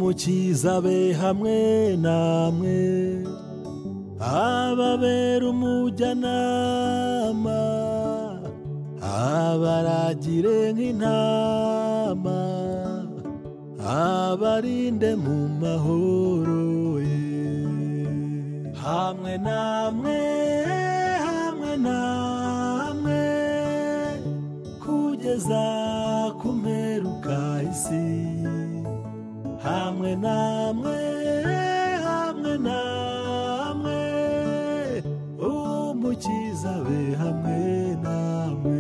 mukizabe hamwe namwe ababera umujyanama abaragire nk'intama abarinde mu mahoro ye hamwe namwe hamwe namwe kugeza ku mperuka isi hamwe namwe hamwe namwe umukiza be hamwe namwe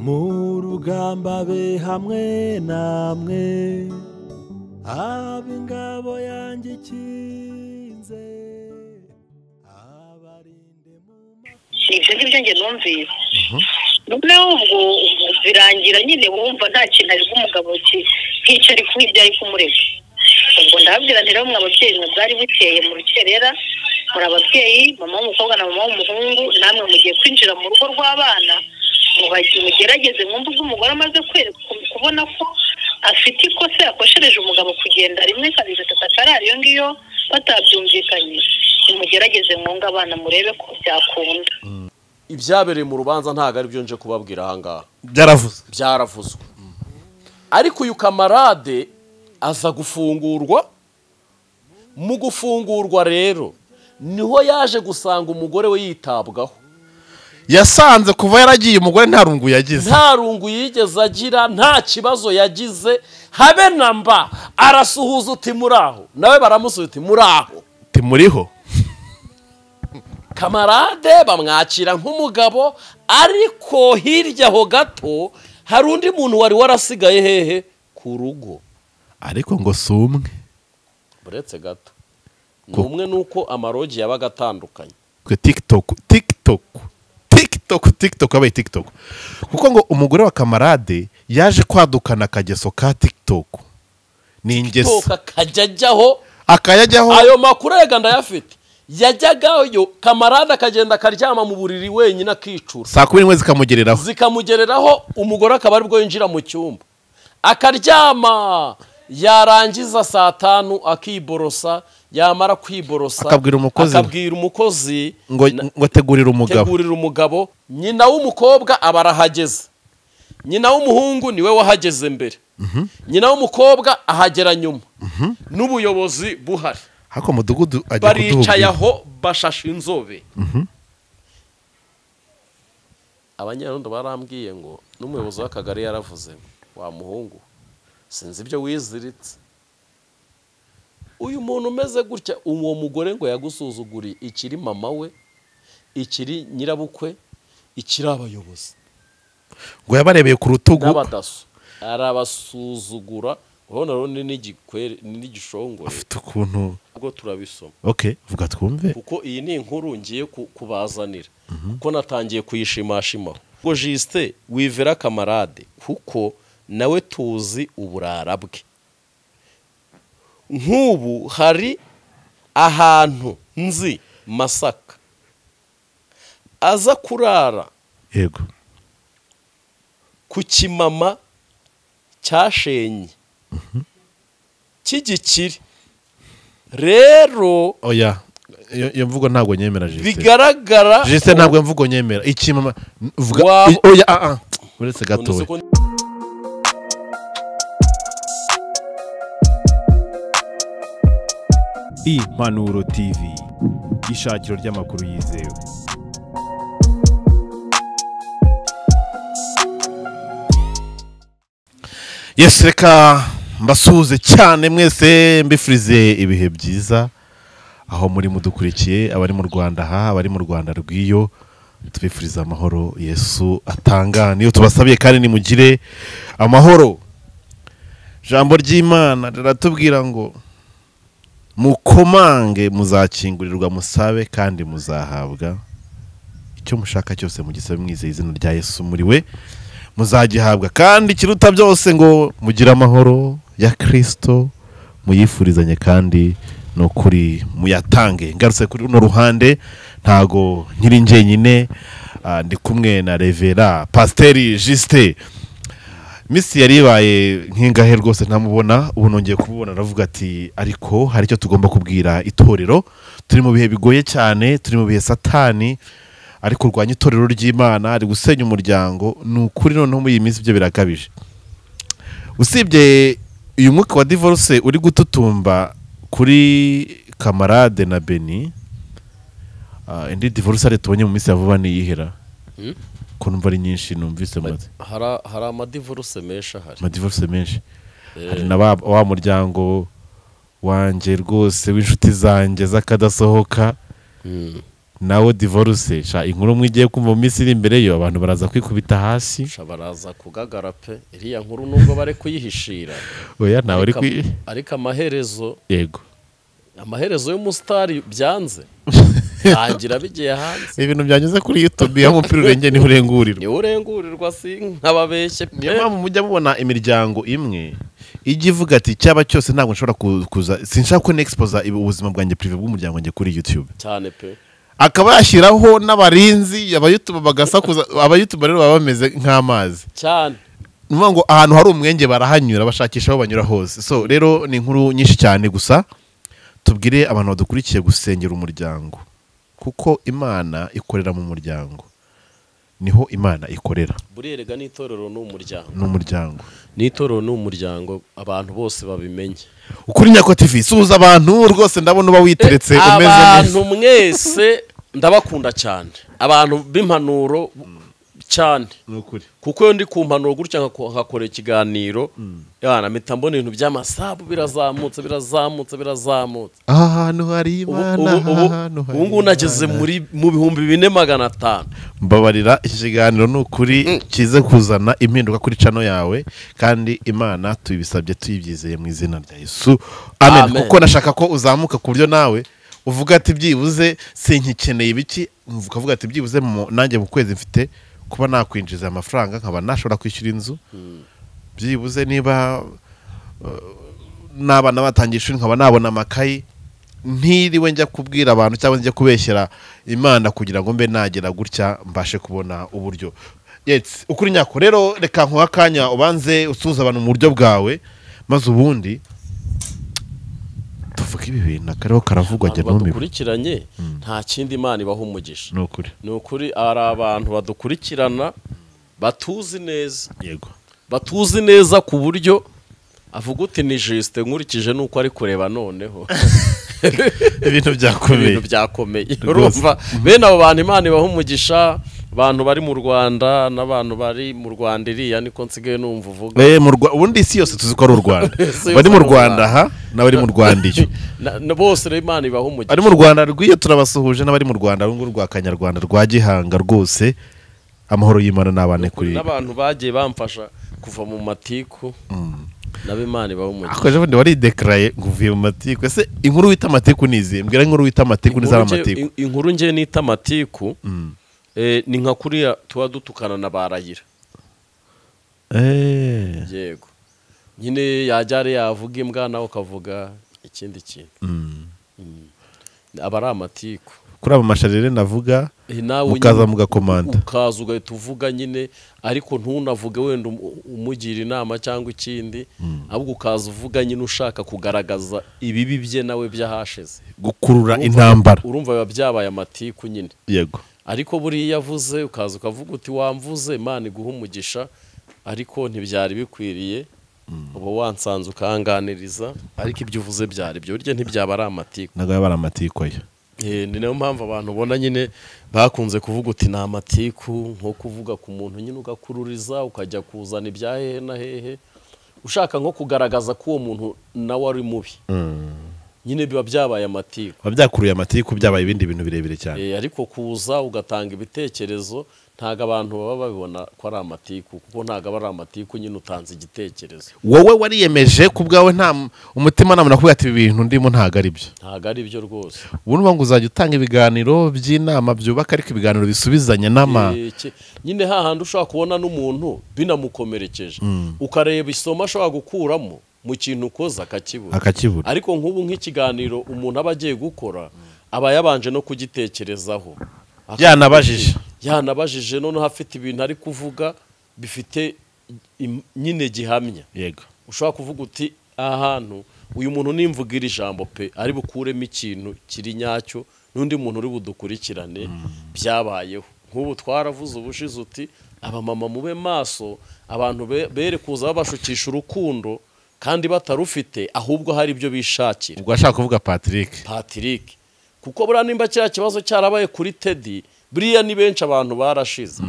mu rugamba be hamwe namwe ab'ingabo yanjye ikinze abarinde mu ibyo ngibyo njye numvise noneho ubwo birangira nyine wumva nta kintu ari umugabo nkica ari kuba ibyo ari kumurega ubwo ndababwira nti rero mwa babyeyi mwe bwari bukeye mu rukerera muri ababyeyi mama w'umukobwa na mama w'umuhungu namwe mugiye kwinjira mu rugo rw'abana mugerageze mwumve ubwo umugore amaze kubona ko afite ikosa yakoshereje umugabo kugenda rimwe kabiri gatatu akarara iyo ngiyo batabyumvikanye nimugerageze mwunga abana murebe ko byakunda ibyabereye mu rubanza ntabwo ari byo nje kubabwira ahangaha byaravuze byaravuzwe ariko uyu kamarade aza gufungurwa mu gufungurwa rero niho yaje gusanga umugore we yitabwaho yasanze kuva yaragiye umugore nta rungu yagize nta rungu yigeze agira nta kibazo yagize habe na mba arasuhuza uti muri aho nawe baramusubiza uti muri aho ntimuriho kamarade bamwakira nk'umugabo ariko hirya aho gato hari undi muntu wari warasigaye hehe ku rugo ariko ngo si umwe uretse gato ni Ko- umwe nuko amarogi yabaga atandukanye twe tikitoku tikitoku tikitoku tikitoku yabaye tikitoku kuko ngo umugore wa kamarade yaje kwadukana akageso ka tikitoku ni ingeso toka kajya ajyaho akayajyaho ayo makuru yega ndayafite yajyagayo kamarade akagenda akaryama mu buriri wenyine akicura saa kumi n'imwe zikamugereraho zikamugereraho umugore akaba aribwo yinjira mu cyumba akaryama yarangiza saa tanu akiborosa yamara kwiborosa Akabwira umukozi we. akabwira umukozi ngo na- ngo ategurire umugabo tegurira umugabo nyina w'umukobwa aba arahageze nyina w'umuhungu niwe wahageze mbere nyina w'umukobwa ahagera nyuma n'ubuyobozi buhari ariko umudugudu ajya baricaye kuduhubwira aho bashashe inzobe abanyarundo barambwiye ngo n'umuyobozi w'akagari yaravuze ngo, wa muhungu sinzi ibyo wiziritse uyu muntu umeze gutya uwo mugore ngo yagusuzuguriye ikiri mama we ikiri nyirabukwe ikiri abayobozi ngo yabarebeye ku rutugu n'abadaso arabasuzugura urabona rero ni n'igikwere ni n'igishongore afite ukuntu ubwo turabisoma oke vuga twumve kuko iyi ni inkuru ngiye ku- kubazanira kuko natangiye kuyishimashimaho ngo jisite wivera kamarade kuko nawe tuzi uburara bwe nk'ubu hari ahantu nzi masaka aza kurara yego ku kimama cyashenye cy'igikire rero oya iyo iyo mvugo ntabwo nyemera jisite bigaragara jisite ntabwo mvugo nyemera iki mama vuga Waba- i- oya ah ah uretse Ukuntu gatoya uzi ko impanuro tv ishakiro ry'amakuru yizewe yesi reka mbasuhuze cyane mwese mbifurize ibihe byiza aho muri mudukurikiye abari mu rwanda aha abari mu rwanda rw'iyo tubifuriza amahoro yesu atanga niyo tubasabiye kandi nimugire amahoro ijambo ry'imana riratubwira ngo mukomange muzakingurirwa musabe kandi muzahabwa icyo mushaka cyose mugisabe mwizeye izina rya yesu muri we muzagihabwa kandi ikiruta byose ngo mugire amahoro ya kirisito muyifurizanye kandi ni ukuri muyatange ngarutse kuri runo ruhande ntago nkiri njyenyine Ah, ndi kumwe na revera pasiteri jisite misi yari ibaye nk'ingahe rwose ntamubona ubu nongeye kumubona aravuga ati ariko hari icyo tugomba kubwira itorero turi mu bihe bigoye cyane turi mu bihe satani ariko urwanya itorero ry'imana ari gusenya umuryango ni ukuri noneho muri iyi minsi ibyo birakabije usibye uyu mwuka wa divorce uri gututumba kuri kamarade na beni ah, indi divorce ari tubonye mu minsi ya vuba niyihera Hmm? ko numva ari nyinshi numvise maze Hari- hari amadivoruse menshi ahari amadivorce menshi hari na ba- wa muryango wanjye rwose w'inshuti zanjye z'akadasohoka Mm. nawo divorce sha inkuru mwe igiye kumva mu minsi iri imbere yo abantu baraza kwikubita hasi Sha baraza kugagara pe iriya nkuru nubwo bari kuyihishira oya ntawe uri ariko kwi ariko amaherezo yego amaherezo y'umusitari byanze ntangira bigiye hanze ibintu byanyuze kuri youtube y'umupira urengeye niho urengurirwa niwe urengurirwa si nk'ababeshye pe niyo mpamvu mujya mubona imiryango imwe ijya ivuga ati cyaba cyose ntabwo nshobora ku- kuza sinshaka ko nexpoza ibu- ubuzima bwanjye prive bw'umuryango wanjye kuri youtube cyane pe akaba yashyiraho n'abarinzi abayutube bagasakuza abayutube rero baba bameze nk'amazi cyane ni ukuvuga ngo ahantu hari umwenge barahanyura bashakisha aho banyura hose so rero ni inkuru nyinshi cyane gusa tubwire abantu badukurikiye gusengera umuryango kuko imana ikorera mu muryango niho imana ikorera burerega n'itorero ni umuryango ni umuryango n'itorero ni umuryango abantu bose babimenye ukuri nyako tivi suhuza abantu rwose ndabona uba witeretse umeze abantu neza mwese ndabakunda cyane abantu b'impanuro cyane ni ukuri kuko iyo ndi ku mpanuro gutya nkako- nkakora ikiganiro yana mpita mbona ibintu by'amasabu birazamutse birazamutse birazamutse aha hantu hari ubu imana ubu- aha ubu- hantu hari ubu ngubu nageze Imana. muri mu bihumbi bine magana atanu mbabarira iki kiganiro ni ukuri kize kuzana impinduka kuri cano yawe kandi imana tuyibisabye tuyibyizeye mu izina rya yesu amen, Amen. kuko nashaka ko uzamuka ku buryo nawe uvuga ati byibuze sinkikeneye ibiki ukavuga ati byibuze mu- nanjye mu kwezi mfite kuba nakwinjiza aya mafaranga nkaba nashobora kwishyura inzu byibuze niba uh, n'abana batangiye ishuri nkaba nabona amakayi ntiriwe njya kubwira abantu cyangwa njya kubeshyera imana kugira ngo mbe nagera gutya mbashe kubona uburyo Yes, ukuri nyako rero reka nkuha akanya ubanze usuhuza abantu mu buryo bwawe maze ubundi tuvuge ibi bintu akariho karavugwa abantu njya numiwe badukurikiranye nta kindi imana ibaha umugisha ni ukuri ni ukuri hari abantu badukurikirana batuzi neza yego batuzi neza ku buryo avuga uti ni jisite nkurikije n'uko ari kureba noneho ibintu byakomeye ibintu byakomeye Rwose. urumva bene abo bantu imana ibaha umugisha abantu bari mu rwanda n'abantu bari mu rwanda iriya niko nsigaye numva uvuga Eh, mu Rwa- ubundi isi yose tuzi ko ari u rwanda yose bari mu ari u rwanda Rwanda. aha n'abari mu rwanda iyo Na- na- bose rero imana ibaha ari umugisha mu rwanda rw'iyo turabasuhuje n'abari mu rwanda urwo rwa kanyarwanda rwa gihanga rwose amahoro y'imana n'abane kuri n'abantu bagiye bamfasha kuva mu matiku nabo imana ibaha umugisha akoje ubundi waridekaraye ngo uvuye mu matiku ese inkuru wita amatiku ni izihe mbwira inkuru wita amatiku n'izaba Inkuru nge- amatiku in- inkuru ngewe nita amatiku eh, ni nka kuriya tuba dutukana na barayira Eh, yego nyine yajya ari yavuga imbwa nawe ukavuga ikindi kintu Mm. aba ari amatiku kuri aba masharire navuga Eh, nawe mukaza nyine mugakomanda ukaza ugahita uvuga nyine ariko ntunavuge wenda umu- umugira inama cyangwa ikindi ahubwo ukaza uvuga nyine ushaka kugaragaza ibibi bye nawe by'ahashize gukurura Urumva- intambara urumva biba byabaye amatiku nyine yego ariko buriya yavuze ukaza ukavuga uti wamvuze imana iguha umugisha ariko ntibyari bikwiriye uba wansanze ukanganiriza ariko ibyo uvuze byari byo burya ntibyaba ari amatiku ntabwo yaba ari amatiku ayo Eh, ni nayo mpamvu abantu ubona nyine bakunze kuvuga uti ni amatiku nko kuvuga ku muntu nyine ugakururiza ukajya kuzana ibya hehe na hehe ushaka nko kugaragaza ko uwo muntu nawe ari mubi nyine biba byabaye amatiku biba byakuruye amatiku byabaye ibindi bintu birebire cyane Eh, ariko kuza ugatanga ibitekerezo ntabwo abantu baba babibona ko ari amatiku kuko ntabwo aba ari amatiku nyine utanze igitekerezo wowe wariyemeje ku bwawe nta m- umutimanama nakubwira ati ibi bintu ndimo ntabwo ari byo ntabwo ari byo rwose ubu ni ngo uzajya utanga ibiganiro by'inama byubaka ariko ibiganiro bisubizanya n'ama Eh, ki- nyine hahandi ushobora kubona n'umuntu binamukomerekeje ukareba isomo ashobora gukuramo mu kintu ukoze akakibura akakibura ariko nk'ubu nk'ikiganiro umuntu aba agiye gukora aba yabanje no kugitekerezaho Yanabajije. yanabajije noneho afite ibintu ari kuvuga bifite im- nyine gihamya yego ushobora kuvuga uti aha hantu uyu muntu nimvuga iri jambo pe ari bukuremo ikintu kiri nyacyo n'undi muntu uri budukurikirane byabayeho nk'ubu twaravuze ubushize uti abamama mube maso abantu be- bere kuza babashukisha urukundo kandi batarufite ahubwo hari ibyo bishakira ubwo ashaka kuvuga patrick patrick kuko buriya nimba kiriya kibazo cyarabaye kuri tedi buriya ni benshi abantu barashize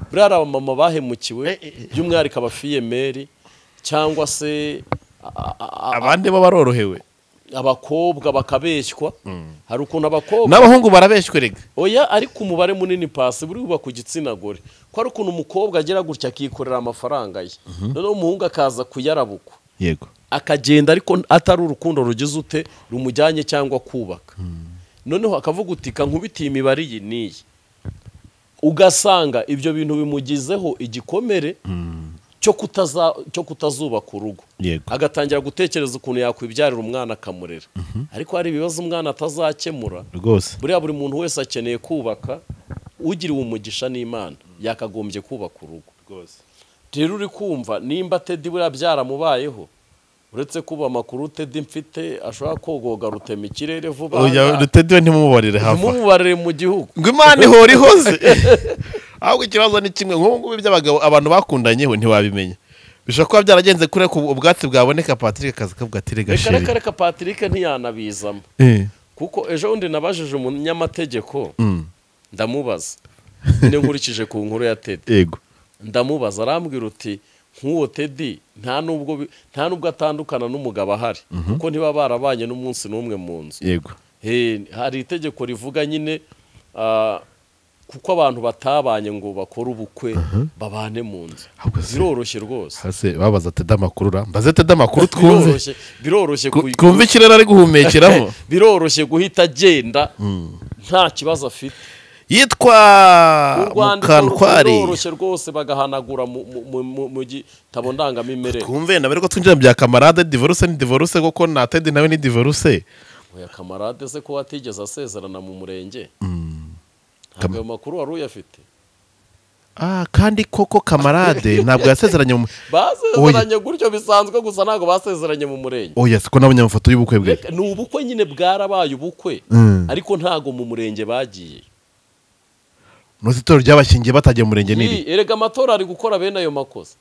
buriya hari abamama bahemukiwe by'umwihariko abafiyemeri cyangwa se a- a- a- abandi bo barorohewe abakobwa bakabeshywa hari ukuntu abakobwa n'abahungu barabeshywe rega oya ariko umubare munini pasi buri buba ku gitsina gore ko hari ukuntu umukobwa agera gutya akikorera amafaranga ye noneho umuhungu akaza kuyarabukwa yego akagenda ariko atari urukundo rugize ute rumujyanye cyangwa kubaka noneho akavuga uti kankubitiye imibare iyi n'iyi ugasanga ibyo bintu bimugizeho igikomere cyo kutaza- cyo kutazubaka urugo Yego. agatangira gutekereza ukuntu yakwibyarira umwana akamurera ariko hari ibibazo umwana atazakemura rwose buriya buri muntu wese akeneye kubaka ugiriwe umugisha n'imana yakagombye kubaka urugo rero uri kumva nimba tedi buriya byaramubayeho uretse kuba amakuru tedi mfite ashobora kogoga rutema ikirere vuba Oya, rutedi we ntimumubarire hafa ntimumubarire mu gihugu ngo imana ihora ihoze ahubwo ikibazo ni kimwe nk'ubu ngubu iby'abagabo abantu bakundanye we ntiwabimenya bishobora kuba byaragenze kure ku ubwatsi bwaboneka patrick akaza kavuga ati rega reka sheri reka reka patrick ntiyanabizamo Eh, kuko ejo bundi nabajije umunyamategeko mm, ndamubaza nyine nkurikije ku nkuru ya tedi yego ndamubaza arambwira uti nk'uwo tedi nta nubwo bi- nta nubwo atandukana n'umugabo ahari kuko ntiba barabanye n'umunsi n'umwe mu nzu yego Eh, hari itegeko rivuga nyine ah, kuko abantu batabanye ngo bakore ubukwe babane mu nzu Ahubwo se- biroroshye rwose hasi babaza teda amakuru ra mbaze teda amakuru twumve biroroshye biroroshye Ku- kuyi- twumve ikirere ari guhumekeramo biroroshye guhita agenda nta kibazo afite yitwa urwandiko mukantwari ruroroshye rwose bagahanagura mu- mu- mu- mu- mu gitabo ndangamimerere twumve nabere ko twinjira mu bya kamarade divorce ni divorce kuko na tedi nawe ni divorce oya kamarade se ko watigeze asezerana mu murenge ntabwo ayo makuru wari uyafite ah kandi koko kamarade ntabwo yasezeranye mu basezeranye gutyo bisanzwe gusa ntabwo basezeranye mu murenge oya siko nabonye amafoto y'ubukwe bwe Reka, ni ubukwe nyine bwarabaye ubukwe Mm. ariko ntago mu murenge bagiye nuzi itorero ry'abashingiye batagiye mu murenge n'iri Yii, erega amatora ari gukora bene ayo makosa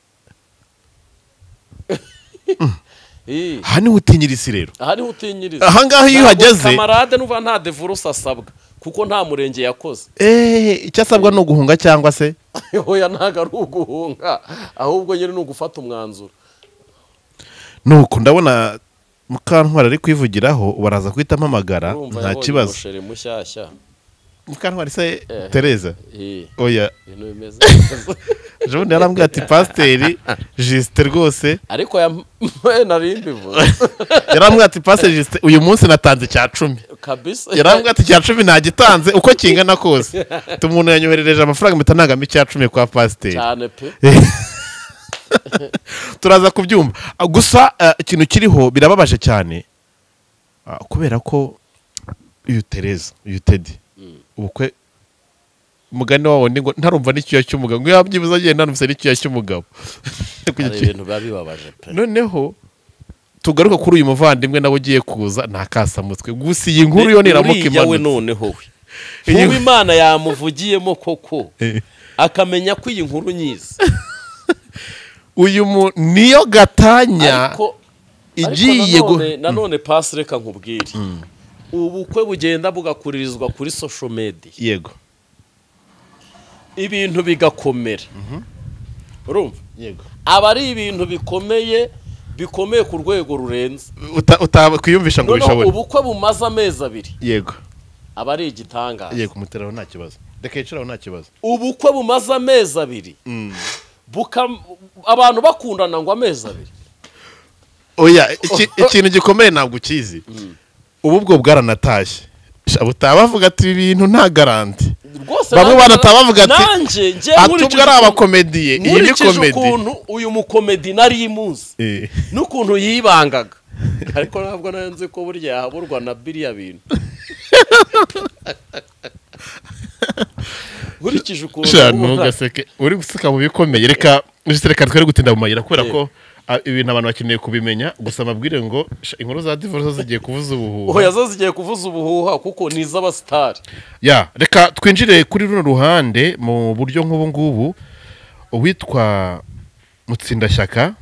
Yii, aha niho utinyira isi rero aha niho utinyiriza Aha ngaha iyo Ntabwo uhageze- kamarade nuva nta devurusi asabwa kuko nta murenge yakoze eee icyo asabwa ni uguhunga cyangwa se hoya ntago ari uguhunga ahubwo nyine ni ugufata umwanzuro nuko ndabona mukantwari ari kwivugiraho baraza guhita ampamagara urumva nta yabonye kibazo umusheri mushyashya mukantwari se Eh. tereza Yii, oya ibintu bimeze neza. jean yarambwira ati pasiteri jisite rwose ariko ya nari mbivuze yarambwira ati pasiteri jisite uyu munsi natanze icya cumi kabisa yarambwira ati icya cumi ntagitanze uko kingana kose Ati umuntu yanyoherereje amafaranga mpita ntangamo icya cumi kwa pasiteri cyane pe turaza kubyumva Ah, gusa ah, ikintu kiriho birababaje cyane Ah, kubera ko uyu tereza uyu tedi ubukwe umugani wawo ni ngo ntarumva n'icyuya cy'umugabo ngo yabyibuze agenda ntarumvise n'icyuya cy'umugabo hari ibintu biba bibabaje pe noneho tugaruka kuri uyu muvandimwe nawe ugiye kuza ntakasamutwe gusa iyi nkuru yo niramuka Uriya we imanutse noneho we Iyi- ubu imana yamuvugiyemo koko Eh. akamenya ko iyi nkuru nyizi uyu mu niyo gatanya ariko ariko igiye gu- nanone- nanone pasi reka nkubwire ubukwe bugenda bugakuririzwa kuri sosho media yego ibintu bigakomera urumva yego aba ari ibintu bikomeye bikomeye ku rwego rurenze Uta- utakwiyumvisha ngo noneho ubishabone ubukwe bumaze amezi abiri yego aba ari igitangaza yego umuteraho nta kibazo reka yicaraho nta kibazo ubukwe bumaze amezi abiri buka- abantu bakundana ngo amezi abiri oya iki- ikintu gikomeye ntabwo ukizi ubu bwo bwaranatashye Sha, butaha bavuga ati ibi bintu nta garanti rwose bamwe nanjye- banataha bavuga ati nanjye njye ati nkurikije ubwo ari ukuntu- abakomediye iyi ni nkurikije komedi ukuntu uyu mukomedi nari imuzi Eh, n'ukuntu yibangaga ariko ntabwo nari nzi ko burya yahaburwa na biriya bintu nkurikije ukuntu sha ubu ntugaseke uri guseka mu bikomeye reka juste reka twere gutinda mu mayira kubera ko ah, ibintu abantu bakeneye kubimenya gusa mbabwire ngo sha, inkuru za divorce zo zigiye kuvuza ubu ubuhuha yazo zigiye kuvuza ubuhuha kuko ni iz'abasitari ya reka twinjire kuri runo ruhande mu buryo nk'ubu ngubu uwitwa mutsindashyaka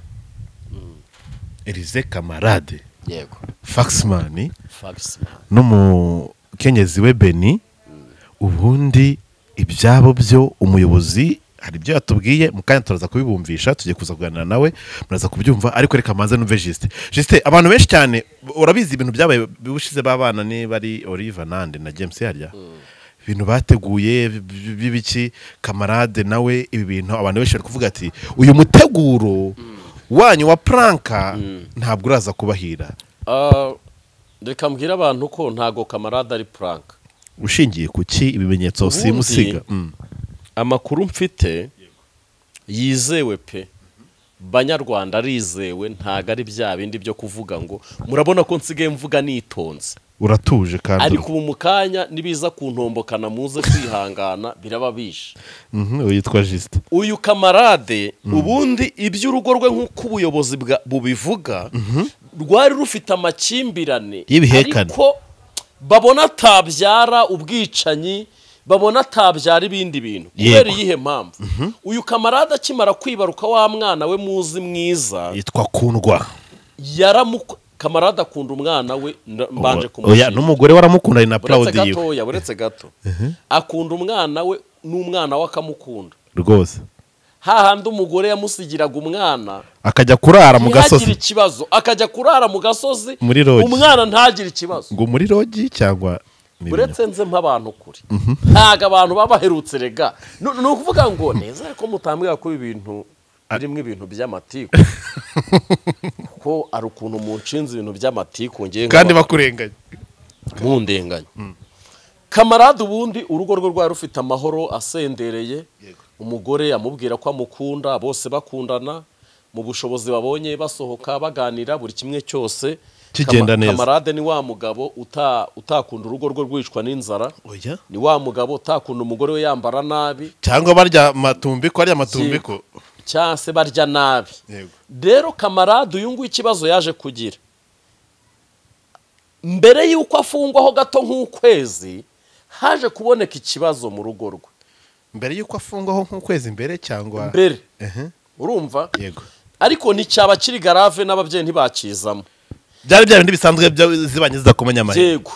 Elize Kamarade yego Faxman fagisimani n'umukenyezi we beni ubundi ibyabo byo umuyobozi hari ibyo yatubwiye mu kanya turaza kubibumvisha tugiye kuza kuganira nawe muraza kubyumva ariko reka manze numve jisite jisite abantu benshi cyane urabizi ibintu byabaye bushize b'abana niba ari oliva nande na james harya ibintu bateguye b- b'ibiki kamarade nawe ibi bintu abantu benshi bari kuvuga ati uyu muteguro wanyu wa puranka ntabwo uraza kubahira reka mbwire abantu ko ntago kamarade ari puranka ushingiye ku ki ibimenyetso Ubundi- simusiga Mm. amakuru mfite yizewe pe banyarwanda arizewe ntago ari bya bindi byo kuvuga ngo murabona ko nsigaye mvuga nitonze uratuje kandi ariko ubu mu kanya nibiza kuntombokana muze kwihangana biraba bishe Mhm, uyu yitwa jisite uyu kamarade ubundi iby'urugo rwe nk'uko ubuyobozi bwa- bubivuga rwari rufite amakimbirane Y'ibihekane. ariko babona atabyara ubwicanyi babona atabyara ibindi bintu Yego. kubera iyihe mpamvu uyu kamarade akimara kwibaruka wa mwana we muzi mwiza yitwa kundwa yaramuko kamarade akunda umwana we nda- mbanje oya kumushimira n'umugore waramukundanye na uretse purawudi yiwe gatoya uretse gato akunda umwana we n'umwana we akamukunda rwose hahandi umugore yamusigiraga umwana akajya kurara mu ntihagire gasozi ikibazo akajya kurara mu gasozi Muri lodge. umwana ntagire ikibazo ngo muri rogi cyangwa ni uretse nze mp'abantu kure ntago abantu baba baherutse rega ni ni ukuvuga ngo neza ko mutambwira ko ibi bintu birimo ibintu by'amatiku ko ari ukuntu munshinze ibintu by'amatiku ngewe bino. kandi bakurenganya mundenganya kamarade ubundi urugo rwe rwari rufite amahoro asendereye umugore amubwira ko amukunda bose bakundana mu bushobozi babonye basohoka baganira buri kimwe cyose Kigenda Kama- neza. kamarade ni wa mugabo uta- utakunda urugo rwe rwicwa n'inzara oya ni wa mugabo utakunda umugore we yambara nabi cyangwa barya matumbiko arya matumbiko cyangwa se barya nabi Yego. rero kamarade uyu nguyu ikibazo yaje kugira mbere y'uko afungwaho gato nk'ukwezi haje kuboneka ikibazo mu rugo rwe mbere y'uko afungwaho nk'ukwezi mbere cyangwa mbere Ehe, urumva yego ariko nticyaba kiri garave n'ababyeyi ntibakizamo byari bya bindi bisanzwe bya- zibanye zidakomanya amahirwe yego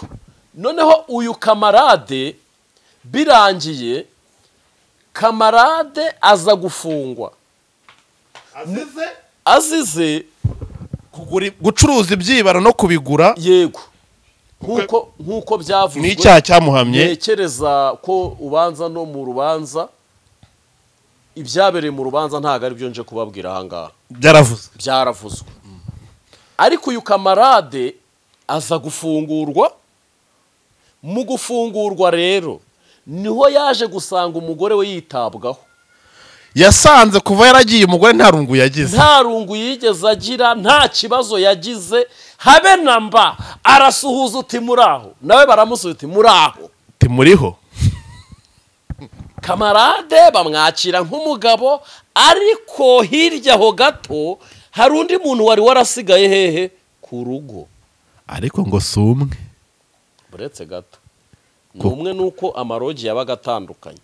noneho uyu kamarade birangiye kamarade aza gufungwa azize Kugura- gucuruza ibyibaro no kubigura yego nk'uko nk'uko byavuzwe ni icyaha cyamuhamye ntekereza ko ubanza no mu rubanza ibyabereye mu rubanza ntabwo ari byo nje kubabwira ahangaha byaravuze byaravuzwe ariko uyu kamarade aza gufungurwa mu gufungurwa rero niho yaje gusanga umugore we yitabwaho yasanze kuva yaragiye umugore nta rungu yagize nta rungu yigeze agira nta kibazo yagize habe na mba arasuhuza uti muri aho nawe baramusubiza uti muri aho timuriho kamarade bamwakira nk'umugabo ariko hirya aho gato hari undi muntu wari warasigaye hehe ku rugo ariko ngo si umwe uretse gato ni umwe nuko amarogi yabaga atandukanye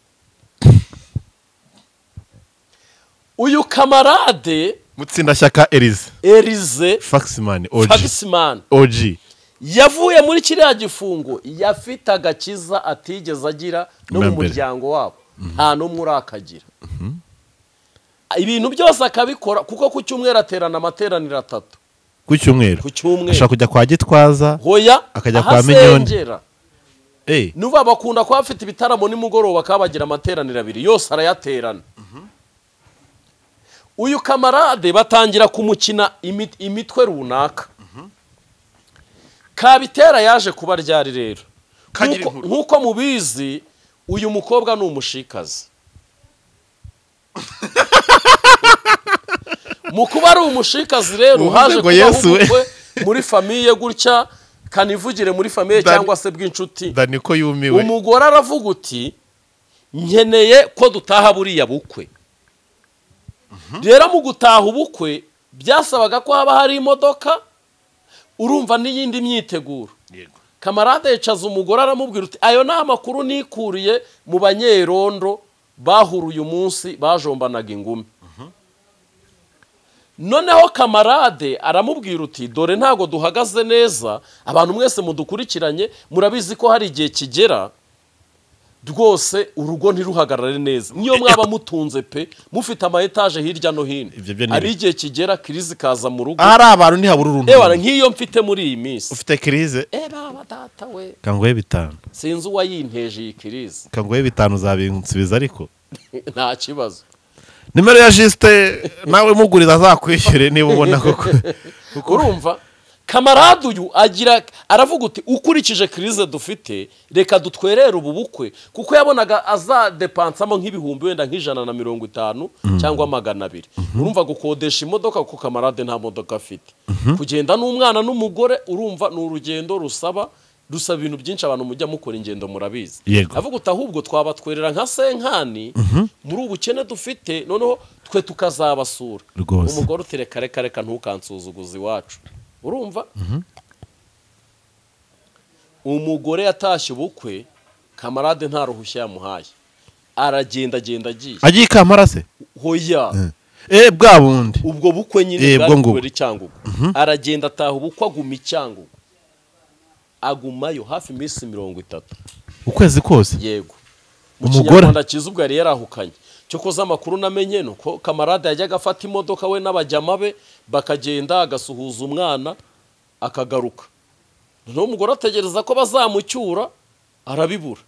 uyu kamarade mutsindashyaka erize erize faximani oji fagisimani oji yavuye muri kiriya gifungo yafite agakiza atigeze agira no mu Na mbere. muryango wabo nta n'umwe urakagira ibintu byose akabikora kuko ku cyumweru aterana amateraniro atatu ku cyumweru ku cyumweru ashaka kujya kwa gitwaza hoya Akajya aho kwa Minyoni. asengera. Eh, nuba bakunda kuba bafite ibitaramo nimugoroba akaba bagira amateraniro abiri yose arayaterana uyu kamarade batangira kumukina imi- imitwe runaka kabitera yaje kuba ryari rero Kagira Nk'uko- inkuru. nk'uko mubizi uyu mukobwa ni umushikazi mu kuba ari umushikazi rero Uvuze haje ngo kubaho Yesu we. ubukwe muri famiye gutya kanivugire muri famiye Dan- cyangwa se bw'inshuti dani ko yumiwe umugore aravuga uti nkeneye ko dutaha buriya bukwe rero mu gutaha ubukwe byasabaga ko haba hari imodoka urumva n'iyindi myiteguro yego kamarade yicaza umugore aramubwira uti ayo ni amakuru nikuriye mu banyerondo bahuruye umunsi bajombanaga ingumi noneho kamarade aramubwira uti dore ntabwo duhagaze neza abantu mwese mudukurikiranye murabizi ko hari igihe kigera rwose urugo ntiruhagarare neza niyo mwaba mutunze pe mufite ama etaje hirya no hino Ibyo byo ni hari ibi- igihe kigera kirizi ikaza mu rugo ahari abantu ntihabura uruntu ewa nk'iyo mfite muri iyi minsi ufite kirize eba data we kanguhe bitanu sinzi uwayinteje iyi kirizi kanguhe bitanu uzabinsubiza ariko nta kibazo nimero ya jisite nawe muguriza azakwishyure niba ubona koko urumva kamarade uyu agira aravuga uti ukurikije kirize dufite reka dutwerere ubu bukwe kuko yabonaga azadepansamo nk'ibihumbi wenda nk'ijana na mirongo itanu cyangwa magana abiri urumva gukodesha imodoka kuko kamarade nta modoka afite kugenda n'umwana n'umugore urumva ni urugendo rusaba rusaba ibintu byinshi abantu mujya mukora ingendo murabizi Yego. avuga uti ahubwo twabatwerera nka senkani muri ubukene dufite noneho twe tukazabasura Rwose. umugore uti reka reka reka ntukansuzuguze iwacu urumva umugore yatashye ubukwe kamarade nta ruhushya yamuhaye aragendagenda agiye agiye ikamara se hoya eh bwa bundi ubwo bukwe Eh, nyine bwo ngubwo. bwari cyangugu aragenda ataha ubukwe aguma icyangugu agumayo hafi iminsi mirongo itatu ukwezi kose yego mu Umugore? kinyarwanda cyiza ubwo yari yarahukanye cyokoza amakuru namenye ni uko kamarade yajyaga afata imodoka we n'abajyama be bakagenda agasuhuza umwana akagaruka noneho umugore ategereza ko bazamucyura arabibura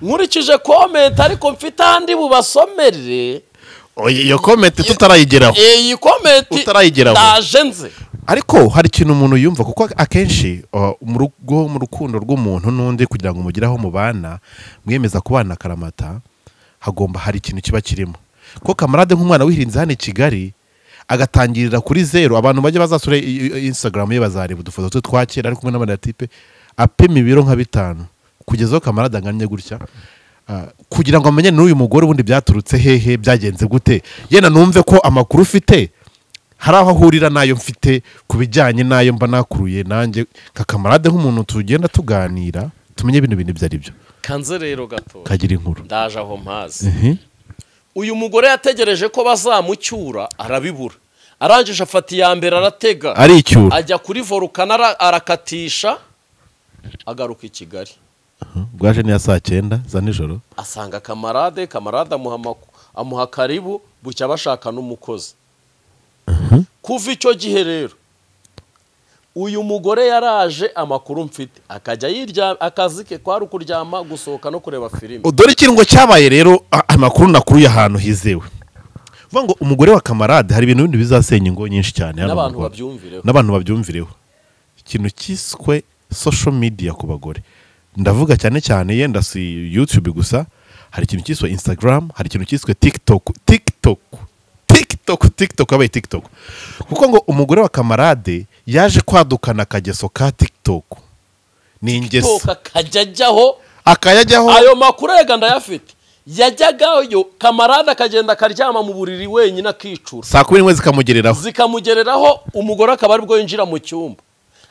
nkurikije komenti ariko mfite ahandi bubasomere Oye, iyo komenti tutarayigeraho iyi komenti Utarayigeraho. ndaje nze ariko hari ikintu umuntu yumva kuko akenshi uh, mu rugo mu rukundo rw'umuntu n'undi kugira ngo mugiraho mubana mwemeza kubana akaramata hagomba hari ikintu kiba kirimo kuko kamarade nk'umwana wihirinze hano i kigali agatangirira kuri zeru abantu bajya bazasura i- i- i- instagram ye bazareba udufoto twe twa kera ari kumwe n'abanatipe apima ibiro nka bitanu kugeza aho kamarade angannye gutya Ah, kugira ngo amenye n'uyu mugore ubundi byaturutse hehe byagenze gute yenda numve ko amakuru ufite hari aho ahurira n'ayo mfite ku bijyanye n'ayo mba nakuruye nanjye kakamarade nk'umuntu tugenda tuganira tumenye bino bintu ibyo ari byo kanze rero gato kagira inkuru ndaje aho mpazi Mhm. uyu mugore yategereje ko bazamucyura arabibura arangije afata iya mbere aratega ari icyura ajya kuri volukano ara- arakatisha agaruka i kigali bwaje n'iya saa cyenda za nijoro asanga kamarade kamarade amuha amak- amuha karibu bucya bashaka n'umukozi kuva icyo gihe rero uyu mugore yaraje amakuru mfite akajya yirya akazi ke kwari ukuryama gusohoka no kureba filime dore ikintu ngo cyabaye rero a- amakuru nakuruye ahantu hizewe vuga ngo umugore wa kamarade hari ibintu bindi bizasenya ingo nyinshi cyane hano mu n'abantu Rwanda. babyumvireho n'abantu babyumvireho ikintu cyiswe social media ku bagore ndavuga cyane cyane yenda si youtube gusa hari ikintu cyiswe instagram hari ikintu cyiswe tiktok tiktok tiktok tiktok yabaye tiktok kuko ngo umugore wa kamarade yaje kwadukana akageso ka tiktok ni ingeso toka akajya ajyaho akayajyaho ayo makuru yega ndayafite yajyagayo kamarade akagenda akaryama mu buriri wenyine akicura saa kumi n'imwe zikamugereraho zikamugereraho umugore akaba aribwo yinjira mu cyumba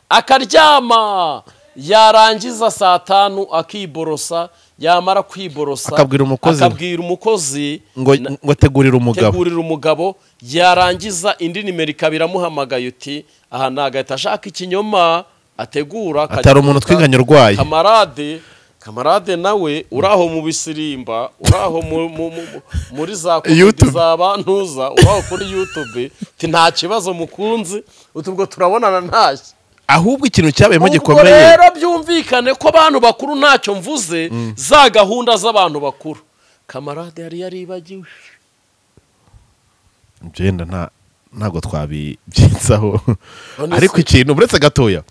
akaryama yarangiza saa tanu akiborosa yamara kwiborosa Akabwira umukozi we. akabwira umukozi ngo na- ngo tegurira umugabo tegurira umugabo yarangiza indi nimero ikaba iramuhamagaye uti aha ni agahita ashaka ikinyoma ategura atari umuntu akagiteka. twiganye urwaye kamarade kamarade nawe uri aho mu bisirimba uri aho mu- mu- mu- muri za komedi YouTube. za bantuza uri aho kuri yutube uti nta kibazo mukunzi uti ubwo turabonana ntashye ahubwo ikintu cyabayemo ubwo gikomeye rero byumvikane ko abantu bakuru ntacyo mvuze za gahunda z'abantu bakuru kamarade yari yaribagiwe byenda nta ntabwo twabibyitsaho Honestly. ariko ikintu uretse gatoya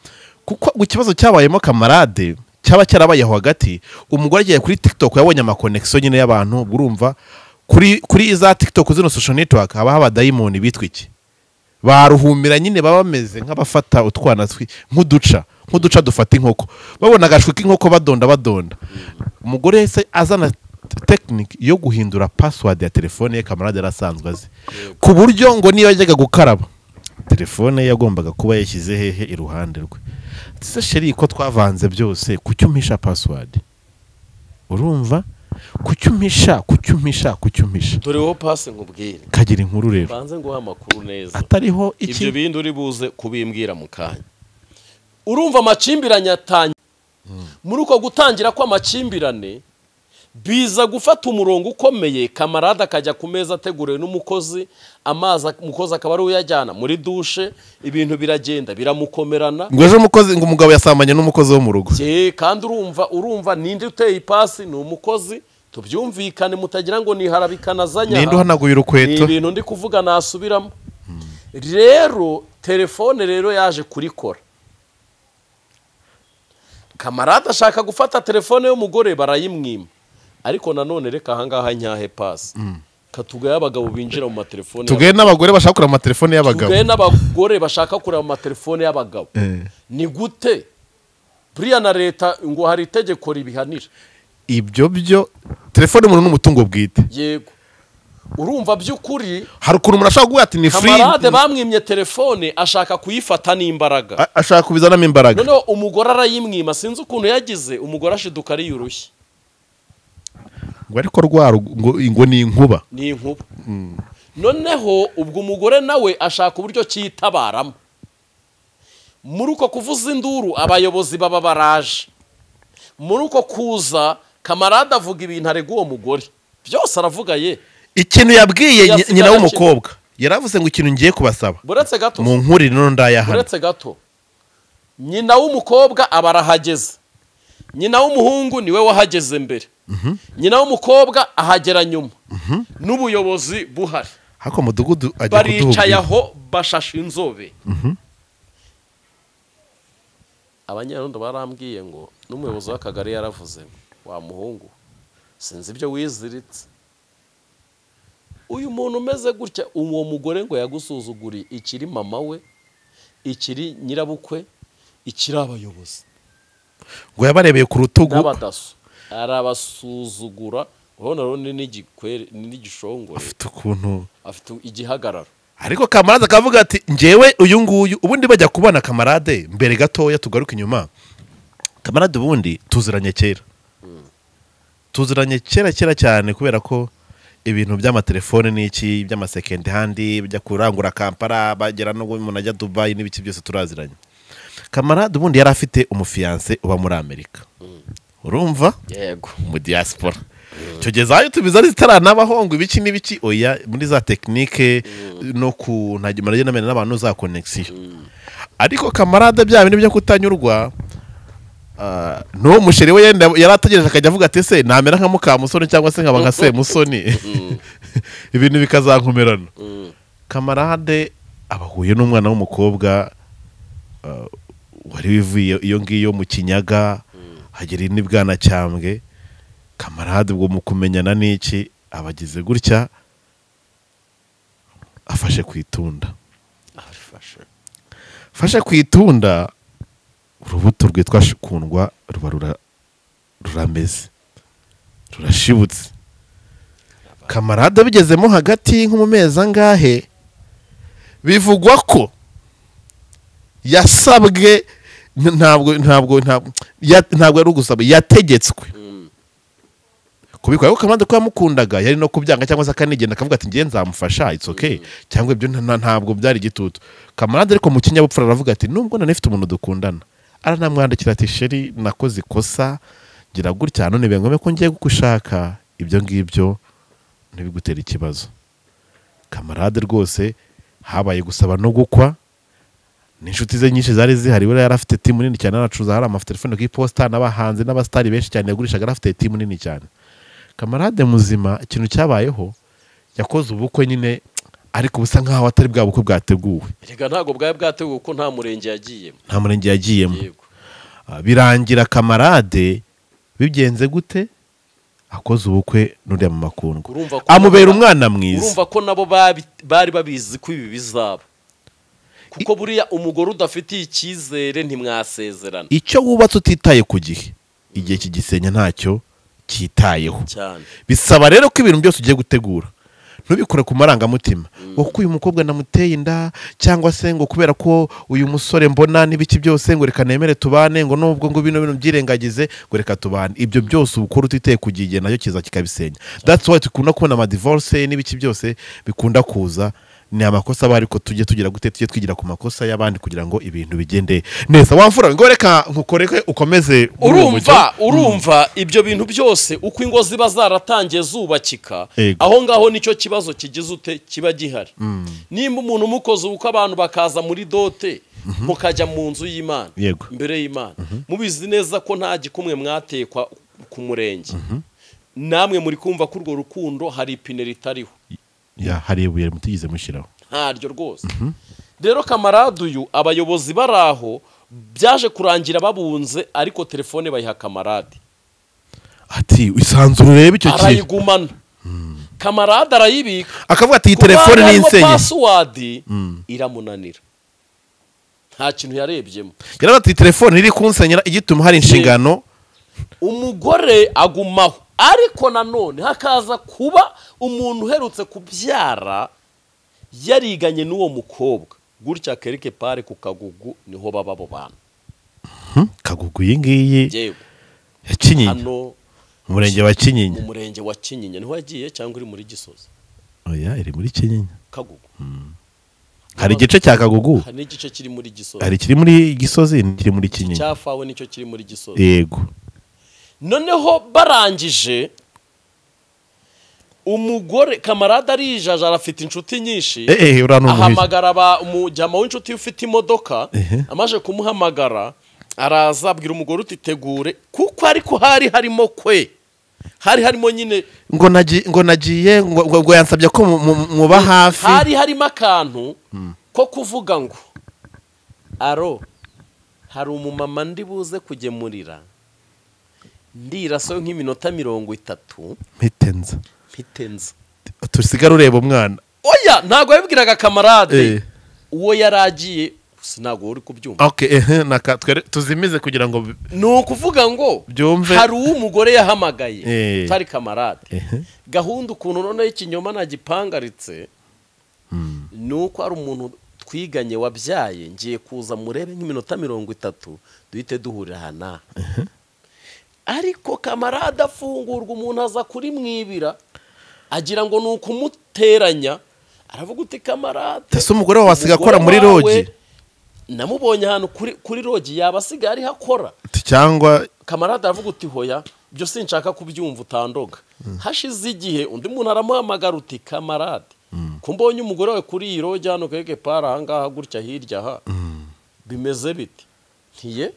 kuko ngo ikibazo cyabayemo kamarade cyaba cyarabayeho hagati umugore agiye kuri tiktok yabonye amakonekisiyo nyine y'abantu ubwo urumva kuri kuri za tiktok zino social network haba haba dayimoni bitwa iki baruhumira nyine baba bameze nk'abafata utwana twi- nk'uduca nk'uduca dufata inkoko babona agashwi k'inkoko badonda badonda umugore yahise azana tekinike yo guhindura pasiwadi ya telefone ye kamarade yarasanzwe azi ku buryo ngo niyo yajyaga gukaraba telefone ye yagombaga kuba yashyize hehe iruhande rwe se sheri ko twavanze byose kuki umpisha pasiwadi urumva kuki umpisha kuki umpisha kuki umpisha dore wowe pasi nkubwire kagira inkuru rero mbanze nguha amakuru neza atariho ibyo iki bindi uri buze kubimbwira mu kanya urumva amakimbirane atangiye muri uko gutangira kw'amakimbirane biza gufata umurongo ukomeye kamarade akajya ku meza ateguriwe n'umukozi amazi ak- umukozi akaba ari we uyajyana muri dushe ibintu biragenda biramukomerana ngo ejo umukozi ngo umugabo yasambanye n'umukozi wo mu rugo Ye, kandi urumva urumva ninde uteye ipasi ni umukozi tubyumvikane mutagira ngo ni harabikana ninde uhanaguye urukweto ni ibintu ndi kuvuga nasubiramo rero telefone rero yaje kurikora kamarade ashaka gufata telefone y'umugore barayimwima ariko nanone reka ahangaha nyahe pasi katugaye abagabo binjira mu matelefone tugaye n'abagore bashaka kureba amatelefone y'abagabo tugaye n'abagore bashaka kureba mu matelefone y'abagabo Eh. ni gute buriya na leta ngo hari itegeko ribihanira ibyo byo telefone umuntu ni umutungo bwite yego urumva by'ukuri hari ukuntu umuntu ashobora kuvuga ati ni free kamarade bamwimye telefone ashaka kuyifata n'imbaraga A- ashaka kubizanamo imbaraga noneho umugore arayimwima sinzi ukuntu yagize umugore ashiduka ariye urushyi ngo ariko rwa rugo- ngo ngo ni inkuba ni inkuba noneho ubwo umugore nawe ashaka uburyo cyitabaramo muri uko kuvuza induru abayobozi baba baraje muri uko kuza kamarade avuga ibintu arega uwo mugore byose aravuga ye ikintu yabwiye nyi- Yasize nyina agaciro. w'umukobwa yaravuze ngo ikintu ngiye kubasaba buretse gato mu nkurire no ndayahana uretse gato nyina w'umukobwa aba arahageze nyina w'umuhungu niwe wahageze mbere nyina w'umukobwa ahagera nyuma n'ubuyobozi buhari ariko mudugudu ajya baricaye kuduhubwira aho bashashe inzobe abanyarundo barambwiye ngo n'umuyobozi w'akagari yaravuze ngo, wa muhungu sinzi ibyo wiziritse uyu muntu umeze gutya uwo mugore ngo yagusuzuguriye ikiri mama we ikiri nyirabukwe ikiri abayobozi ngo yabarebeye ku rutugu n'abadaso arabasuzugura urabona rero ni n'igikwere ni n'igishongore afite ukuntu afite igihagararo ariko kamarade akavuga ati ngewe uyu nguyu ubundi bajya kubona kamarade mbere gatoya tugaruke inyuma kamarade ubundi tuziranye kera tuziranye kera kera cyane kubera ko ibintu by'amatelefone n'iki by'amasekendi handi bijya kurangura kampala bagera no umuntu ajya dubayi n'ibiki byose turaziranye kamarade ubundi yari afite umufiyanse uba muri amerika urumva yego mu diaspora tugeza aho tubizana zitaranabahonga ibiki n'ibiki oya muri za tekinike no ku ntagira umurage n'amenya n'abantu za konegisiyo ariko kamarade bya bintu byo kutanyurwa ah, n'uwo musheri we yenda yari ategereje akajya avuga ati ese namera nka mukamusoni cyangwa se nkaba nka semusoni ibintu bikazankomerana kamarade abahuye n'umwana w'umukobwa ah, wari wivuye iyo ngiyo mu kinyaga hagera n'ibwanacyambwe kamarade ubwo mu kumenyana n'iki abagize gutya afashe ku itunda fashe ku itunda urubuto rwitwa shikundwa ruba rura- rurameze rurashibutse kamarade abigezemo hagati nko mu mezi angahe bivugwa ko yasabwe n- ntabwo ntabwo ntabwo ya- ntabwo yari ugusaba yategetswe kubikora ariko kamande ko yamukundaga yari no kubyanga cyangwa se akanigenda akavuga ati ngiye nzamufasha it's okay cyangwa ibyo nta- nta- ntabwo byari igitutu kamarade ariko mu kinyabupfura aravuga ati nubwo nanifite umuntu dukundana aranamwandikira ati sheri nakoze ikosa ngira gutya none biba ngombwa ko ngiye kugushaka ibyo ngibyo ntibigutere ikibazo kamarade rwose habaye gusaba no gukwa n'inshuti ze nyinshi zari zihari we yari afite timu nini cyane yaracuruza hari amatelefone ku iposita n'abahanzi n'abasitari benshi cyane yagurishaga yari afite timu nini cyane kamarade muzima ikintu cyabayeho yakoze ubukwe nyine ariko busa nk'aho atari bwa bukwe bwateguwe erega ntabwo bwari bwateguwe kuko nta murenge yagiyemo nta murenge yagiyemo yego Ah, birangira kamarade bigenze gute akoze ubukwe n'uriya mu makundwa Urumva ko- amubera umwana mwiza urumva ko nabo babi- bari babizi ko ibi bizaba kuko buriya umugore udafitiye icyizere ntimwasezerana icyo wubatse utitaye ku gihe igihe kigisenya ntacyo cyitayeho cyane bisaba rero ko ibintu byose ugiye gutegura ntubikore ku marangamutima ngo kuko uyu mukobwa namuteye inda cyangwa se ngo kubera ko uyu musore mbona n'ibiki byose ngo reka nemere tubane ngo nubwo ngo bino bintu byirengagize ngo reka tubane ibyo byose ubukora utiteye ku gihe nacyo kiza kikabisenya that's why dukunda kubona amadivorce n'ibiki byose bikunda kuza ni amakosa aba ariko tujye tugira gute tujye twigira ku makosa y'abandi kugira ngo ibintu bigende neza wamfura ngo reka nkukoreke ukomeze muri uwo mujyo. urumva urumva ibyo bintu byose uko ingo ziba zaratangiye zubakika Yego. aho ngaho nicyo kibazo kigize ute kiba gihari nimba umuntu umukoze ubukwe abantu bakaza muri dote mukajya mu nzu y'imana Yego. imbere y'imana mubizi neza ko nta gikumwe mwatekwa ku murenge namwe muri kumva ko urwo rukundo hari ipine ritariho ya hari ibuye mutigeze mushyiraho ntaryo rwose rero kamarade uyu abayobozi bari aho byaje kurangira babunze ariko telefone bayiha kamarade ati isanzure urebe icyo kintu arayigumana kamarade arayibika akavuga ati iyi Ku telefone bantu ni harimo insenye pasiwadi iramunanira nta kintu yarebyemo yaravuga ati iyi telefone iri kunsenyera igituma hari inshingano umugore agumaho ariko nanone hakaza kuba umuntu uherutse kubyara yariganye n'uwo mukobwa gutya kereke pare ku kagugu niho baba abo bantu kagugu iyi ngiyi yewe ya kinyinya hano umurenge wa mu kinyinya murenge wa kinyinya niho yagiye cyangwa uri muri gisozi oya iri muri kinyinya kagugu hari igice cya kagugu hari n'igice kiri muri gisozi hari ikiri muri gisozi n'ikiri muri kinyinya cyafawe nicyo kiri muri gisozi yego noneho barangije umugore kamarade arijaja arafite inshuti nyinshi eh eh uriya ni umuhizi ahamagara ba- umujyama w'inshuti ufite imodoka Ehe. amaze kumuhamagara araza abwira umugore uti tegure kuko ariko hari harimo kwe hari harimo nyine ngo nagi- ngo nagiye ngo ngo- ngo yansabye ko mu- mu- muba hafi hari harimo akantu ko kuvuga ngo aro hari umumama ndi buze kugemurira ndirasa nk'iminota mirongo itatu mpitenza mpitenza tusigare ureba umwana oya ntabwo yabibwiraga Eh. kamarade uwo yari agiye gusa ntabwo uri kubyumva okay ehe naka twere tuzimize kugira ngo bi- ni ukuvuga ngo Byumve. hari uwo umugore yahamagaye Eh. utari kamarade ehe gahunda ukuntu noneho ikinyoma nagipangaritse ni uko hari umuntu twiganye wabyaye ngiye kuza murebe nk'iminota mirongo itatu duhite duhurira aha n'aha ariko kamarade afungurwa umuntu aza kurimwibira agira ngo ni ukumuteranya aravuga uti kamarade Ese umugore wawe asigaye akora muri umugore wawe, rogi? namubonye ahantu kuri kuri rogi yaba asigaye ariho akora cyangwa kamarade aravuga uti hoya ibyo sinshaka kubyumva utandoga hashize igihe undi muntu aramuhamagara uti kamarade ko mbonye umugore wawe kuri iyi rogi hano keke pari ahangaha gutya hirya aha bimeze bite ntiye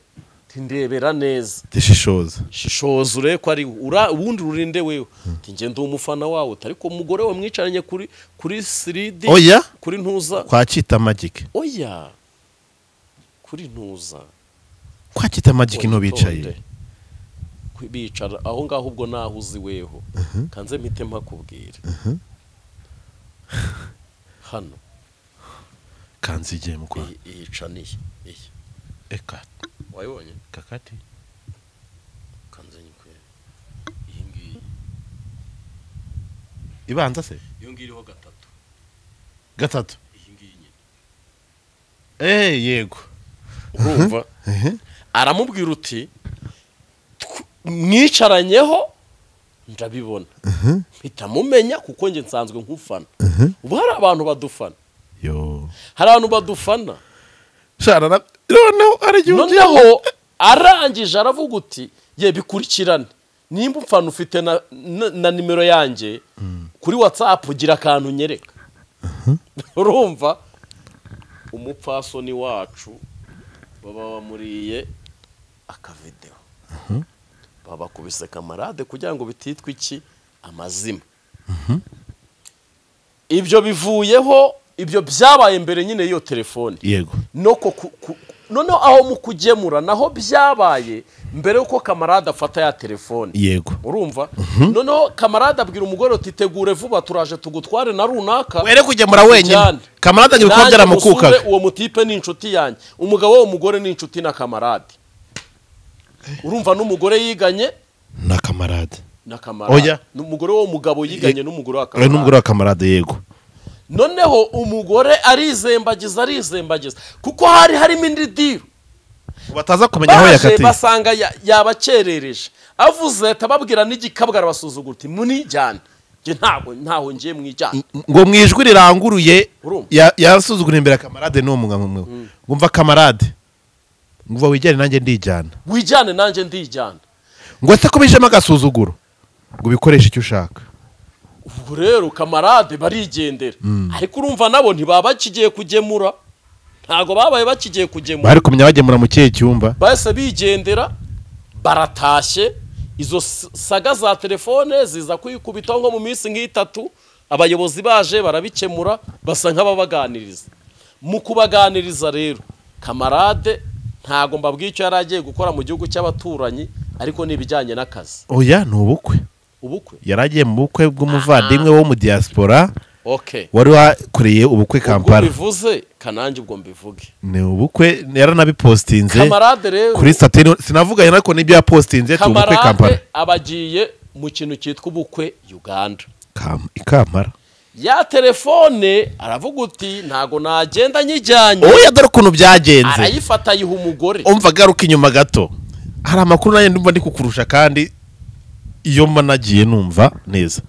ntindebera neza zishishoza shishoza urebe ko ari ura- ubundi urinde wewe Ati, njye ndi umufana wawe utari ko umugore we mwicaranye kuri kuri siridi Oya? kuri ntuza kwa cyita magike oya kuri ntuza kwa cyita magike niho bicaye witonde. Kwi- bicara aho ngaho ubwo naho uzi weho kanze mpite mpakubwira hano kanzigiye mu kwa iyi- iyi caniye iyi eka wayibonye kakati kanze nyikwereke iyi ngiyi ibanza se iyo ngiyi iriho gatatu gatatu iyi ngiyi nyine eh yego urumva aramubwira uti "Tw- mwicaranyeho ndabibona mpita mumenya kuko njye nsanzwe nkufana ubu hari abantu badufana yo hari abantu badufana shana na noneho aragihungiye noneho arangije aravuga uti ye bikurikirane nimba umfana ufite na, na, na nimero yanjye kuri watsapu gira akantu unyereka urumva umupfasoni wacu baba bamuriye akavidewo babakubise kamarade kugira ngo bititwe iki amazima ibyo bivuyeho ibyo byabaye mbere nyine y'iyo telefone yego noko ku- ku- noneho aho mu kugemura naho byabaye mbere y'uko kamarade afata ya telefone yego urumva noneho kamarade abwira umugore uti tegure vuba turaje tugutware na runaka were kugemura wenyine tujyane." kamarada ngo ibikorwa Nanjye byaramukukaga musure, uwo mutipe ni inshuti yanjye umugabo w'uwo mugore ni inshuti na kamarade urumva n'umugore yiganye na kamarada n'akamarade Oya. umugore w'uwo mugabo yiganye n'umugore wa we n'umugore wa kamarade kamarade yego noneho umugore arizembagiza arizembagiza kuko hari harimo indi diro bataza kumenya aho baje yakatiye basanga ya- yabakerereje avuze tababwira n'igikabwa arabasuzugura uti munijyane njye ntabwo ntaho ngiye mwijyane ngo mu ijwi riranguruye Urumva? ya- yasuzugura imbere kamarade n'uwo mugabo umwe wumva kamarade ngo wijyane nanjye ndijyana wijyane nanjje ndijyana ngo ese ko bijemo agasuzuguro ngo ubikoreshe icyo ushaka ubwo rero kamarade barigendera ariko urumva nabo ntibaba bakigiye kugemura ntabwo babaye bakigiye kugemura bari kumenya bagemura mu kihe cyumba bahise bigendera baratashye izo s- saga za telefone ziza kuyikubitaho nko mu minsi nk'itatu abayobozi baje barabikemura basa nk'ababaganiriza mu kubaganiriza rero kamarade ntabwo mbabwiye icyo yari agiye gukora mu gihugu cy'abaturanyi ariko ni ibijyanye n'akazi oya ni ubukwe ubukwe yari agiye mu bukwe bw'umuvandimwe wo mu diaspora okay wari wakoreye ubukwe ubwo kampala mbivuze kanange ubwo mbivuge ni ubukwe yaranabipositinze kamarade rero kuri sateni sinavuganye ariko n'ibyo yapositinze tu ubukwe kampala kamarade abagiye mu kintu cyitwa ubukwe uganda Kam- i kampala ya telefone aravuga uti ntago nagenda nyijyanye oya dore ukuntu byagenze arayifata ayiha umugore umva garuka inyuma gato hari amakuru nanjye ndumva ndi kukurusha kandi iyo mba nagiye numva neza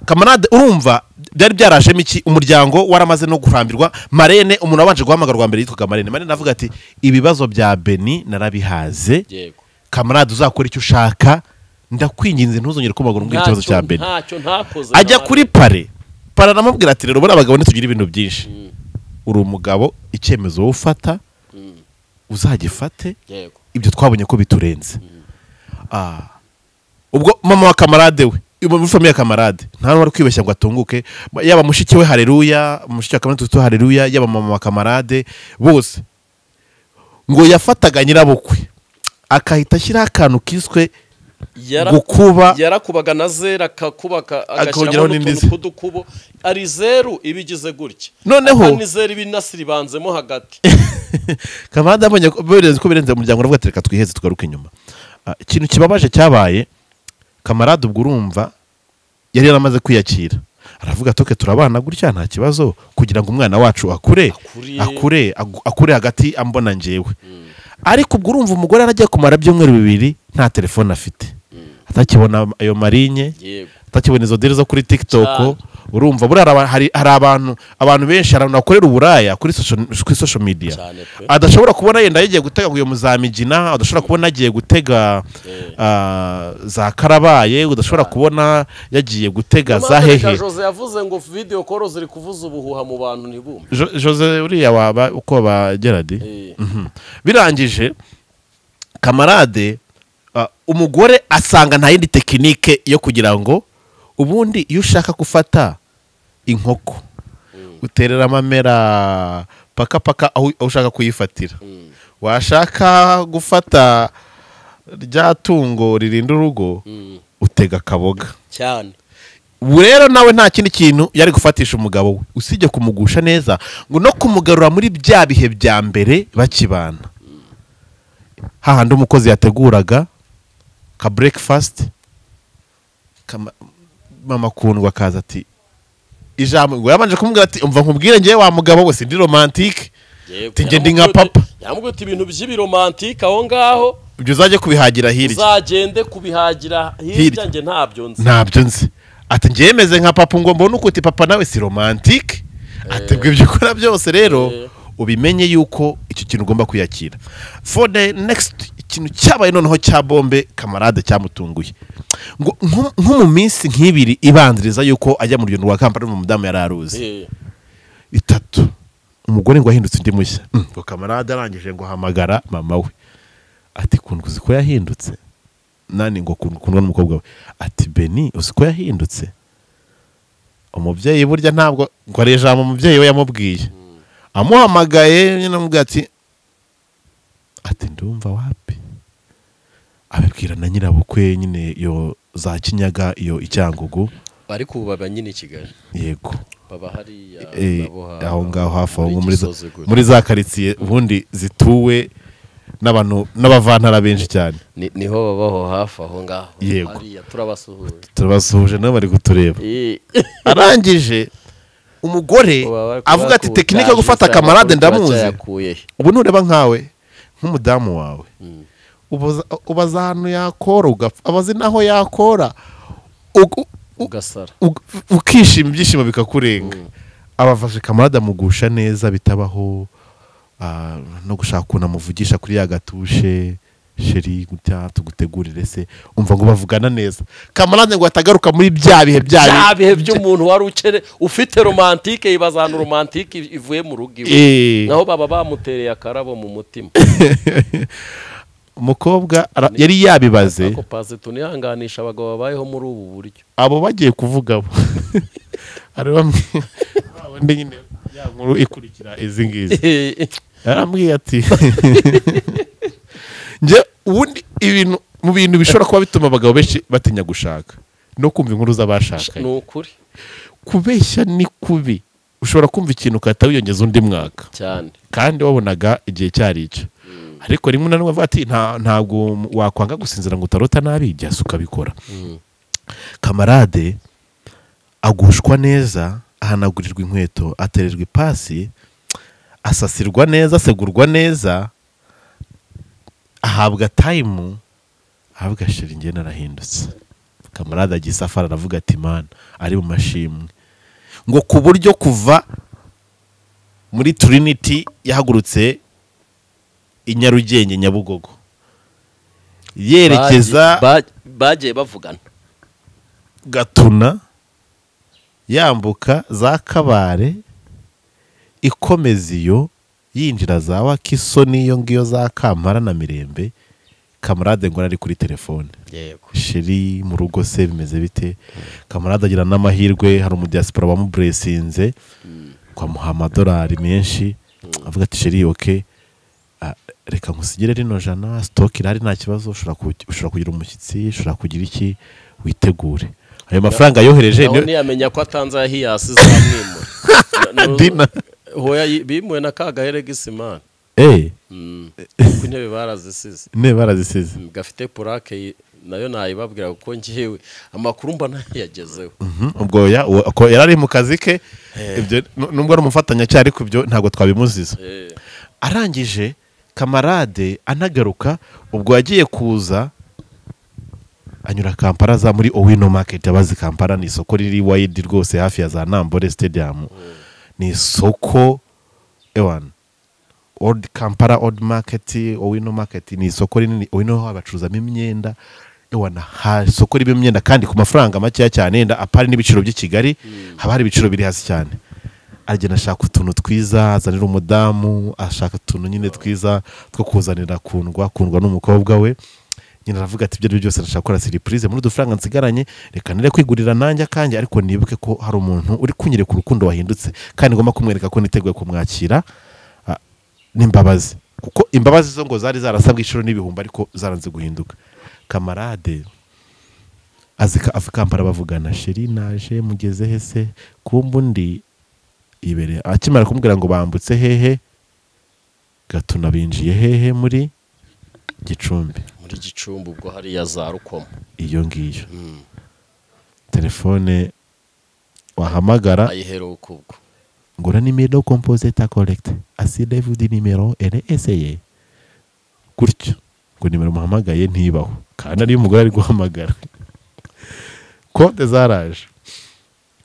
kamarade urumva byari byarashemo iki umuryango waramaze no kurambirwa marene umuntu wabanje guhamagarwa mbere yitwaga marene marene avuga ati ibibazo bya beni narabihaze yego kamarade uzakora icyo ushaka ndakwinginze ntuzongere kumagura umbwira ikibazo cya Ntacyo- beni ntacyo ntakoze ajya nabi. kuri pare pare aramubwira ati rero buriya abagabo ntitugira ibintu byinshi uri umugabo icyemezo wowe ufata uzagifate yego ibyo twabonye ko biturenze Ah. ubwo mama wa kamarade we ubu muri famiye ya kamarade nta n'uwari kwibeshya ngo atunguke yaba mushiki we hareruya mushiki wa kamarade tutu hareruya yaba mama wa kamarade bose ngo yafataga nyirabukwe akahita ashyiraho akantu kiswe Yara- gukuba yarakubaga na zeru akakubaka Akongeraho agashyiraho n'indi n'utuntu ze. tw'udukubo ari zeru iba igize gutya Noneho- Aka ni zeru iba inasiribanzemo hagati kamarade abonye ko birenze ko birenze umuryango uravuga ati reka twiheze tugaruke inyuma Ah, ikintu kibabaje cyabaye kamarade ubwo urumva yari yaramaze kwiyakira aravuga toke turabana gutya nta kibazo kugira ngo umwana wacu akure Akure. akure agu- akure hagati ambona njyewe ariko ubwo urumva umugore aragiye kumara ibyumweru bibiri nta telefone afite atakibona ayo marinye yego atakibona izo diri zo kuri Cyane. tikitoko urumva buriya hari aba- hari hari abantu abantu benshi hari abantu bakorera uburaya kuri social- kuri social media Cyane pe. adashobora kubona yenda yagiye gutega ngo uyu muzamigina adashobora kubona yagiye gutega Eh. ah, za karabaye udashobora kubona yagiye gutega za Impamvu reka hehe jose yavuze ngo video call ziri kuvuza ubuhuha mu bantu ntibumve Jo- jose uriya waba uko bageradi Eh, birangije kamarade ah, umugore asanga nta yindi tekinike yo kugira ngo ubundi iyo ushaka gufata inkoko uterera amamera paka paka aho aho ushaka kuyifatira washaka gufata rya tungo ririnda urugo mm, utega akaboga cyane ubu rero nawe nta kindi kintu yari gufatisha umugabo we usibye kumugusha neza ngo no kumugarura muri bya bihe bya mbere bakibana hahandi umukozi yateguraga ka breakfast kama- mama kundwa akaza ati ijambo ngo yabanje kumubwira ati umva nkubwire ngewe wa mugabo we sindi romantike Yego, Ati, "Njye ndi yamubwiye nka uti- papa." yamubwiye uti ibintu by'ibiromantike aho ngaho ibyo uzajye kubihagira hirya uzagende kubihagira hirya Hirya. njye ntabyo nzi ntabyo nzi ati ngemeze nka papa ngo mbone uko uti papa nawe si romantike ati ngo ibyo ukora byose rero Eh. ubimenye yuko icyo kintu ugomba kwiyakira for the next ikintu cyabaye noneho cya bombe kamarade cyamutunguye ngo nko- nko mu minsi nk'ibiri ibanziriza yuko ajya mu rugendo rwa kampala mu mudamu yari aruzi Eh, itatu umugore ngo ahindutse undi mushya Mm, ngo kamarade arangije ngo ahamagara mama we ati kundwa uzi ko yahindutse nani ngo kundwa kundwa n'umukobwa we ati beni uzi ko yahindutse umubyeyi burya ntabwo ngo ari ijambo umubyeyi we yamubwiye amuhamagaye nyine amubwira ati ati ndumva wapi abibwira na nyirabukwe nyine iyo za kinyaga iyo i cyangugu ariko ubu baba nyine i kigali yego baba hariya Eh, baboha- aho ngaho hafi aho muri muri za- Gisozi gutya. muri za karitsiye ubundi zituwe n'abantu n'abavantara benshi cyane Ni- niho babaho hafi aho ngaho Yego. hariya turabasuhuje turabasuhuje nabo bari kutureba Eh, arangije umugore kuba- kuba- avuga ati kuba- tekinike yo gufata cyangwa kamarade kuba ndamuzi cyayakuye he. ubu nureba nkawe nk'umudamu wawe ubaza- ubaza ahantu yakora ugapfa abazi n'aho yakora ugu- u- ugasara ug- ukishima ibyishimo bikakurenga abafashe kamarade amugusha neza bitabaho ah, no gushaka ukuntu amuvugisha kuri ya gatushe sheri gutya tugutegurire se umva ngo bavugana neza kamarade ngo atagaruka muri bya bihe bya bihe bya bihe by'umuntu wari ukene ufite romantike yibaza ahantu romantike iv- ivuye mu rugo iwe Eh. naho baba bamutereye akarabo mu mutima umukobwa ara- yari yabibaze ako pasi tunihanganisha abagabo babayeho muri ubu buryo abo bagiye kuvuga bo hari bamwe ba bandi nyine ya nkuru ikurikira izi ngizi yarambwiye ati njye ubundi ibintu mu bintu bishobora kuba bituma abagabo benshi batinya gushaka no kumva inkuru ni z'abashakanye ukuri kubeshya ni kubi ushobora kumva ikintu ukahita wiyongeza undi mwaka cyane kandi wabonaga igihe cyari icyo ariko rimwe na rimwe avuga ati "Nta- ntabwo wakwanga gusinzira ngo utarota nabi igihe asuka abikora kamarade agushwa neza ahanagurirwa inkweto atererwa ipasi asasirwa neza asegurwa neza ahabwa tayimu ahabwa sheri njye narahindutse kamarade agiye isafari aravuga ati mana ari mu mashimwe ngo ku buryo kuva muri turiniti yahagurutse i nyarugenge nyabugogo yerekeza Bagiye- ba- bagiye bavugana gatuna yambuka za kabare ikomeza iyo yinjira za wakisoni iyo ngiyo za kampara na mirembe kamarade ngo ari kuri telefone yego sheri mu rugo se bimeze bite kamarade agira n'amahirwe hari umudiyasipora wamuburesinze twamuha amadolari menshi avuga ati sheri oke ah, reka nkusigire rino jana sitoke irahari nta kibazo ushobora ku- ushobora kugira umushyitsi ushobora kugira iki witegure ayo mafaranga yohereje naho niyo- ntiyamenya ko atanze ya hiyasi zamwimura Na- na- Dina. hoya yi- bimuwe na kagahera gisimani Eh, kuko intebe barazisize ne barazisize gafite purake yi- nayo nayibabwira kuko ngewe amakuru mba nayagezeho Mhm, ubwo ya- uwo- ako- yari ari mu kazi ke ibyo nu- nubwo ari umufatanyacyari ariko ibyo ntabwo twabimuziza Eh, arangije kamarade anagaruka ubwo yagiye kuza anyura kampara za muri owino maketi abazi kampara ni isoko riri wayidi rwose hafi ya za nambore sitediyamu ni isoko ewana old kampara old maketi owino maketi ni isoko rinini owino bacuruzamo imyenda ewana ha isoko ririmo imyenda kandi ku mafaranga makeya cyane yenda apari n'ibiciro by'i kigali haba hari ibiciro biri hasi cyane agenda ashaka utuntu twiza azanira umudamu ashaka utuntu nyine twiza two kuzanira kundwa kundwa n'umukobwa we nyine aravuga ati ibyo ari byo byose arashaka gukora siripurize muri udufaranga nsigaranye reka nire kwigurira nanjye akanjye ariko nibuke ko hari umuntu uri kunyereka urukundo wahindutse kandi ngomba kumwereka ko niteguye kumwakira ah, n'imbabazi kuko imbabazi zo ngo zari zarasabwe inshuro n'ibihumbi ariko zaranze guhinduka kamarade azika afikampara bavugana sheri naje mugeze he se kumba undi ibereye akimara kumubwira ngo bambutse hehe gatuna binjiye hehe muri gicumbi muri gicumbi ubwo hariya za rukomo iyo ngiyo telefone wahamagara ayiherewe kubwo ngo na nimero kompoze ta korekite asidevude nimero ere eseye gutyo ngo nimero muhamagaye ntibaho kandi ariyo umugore ari guhamagara konte zaraje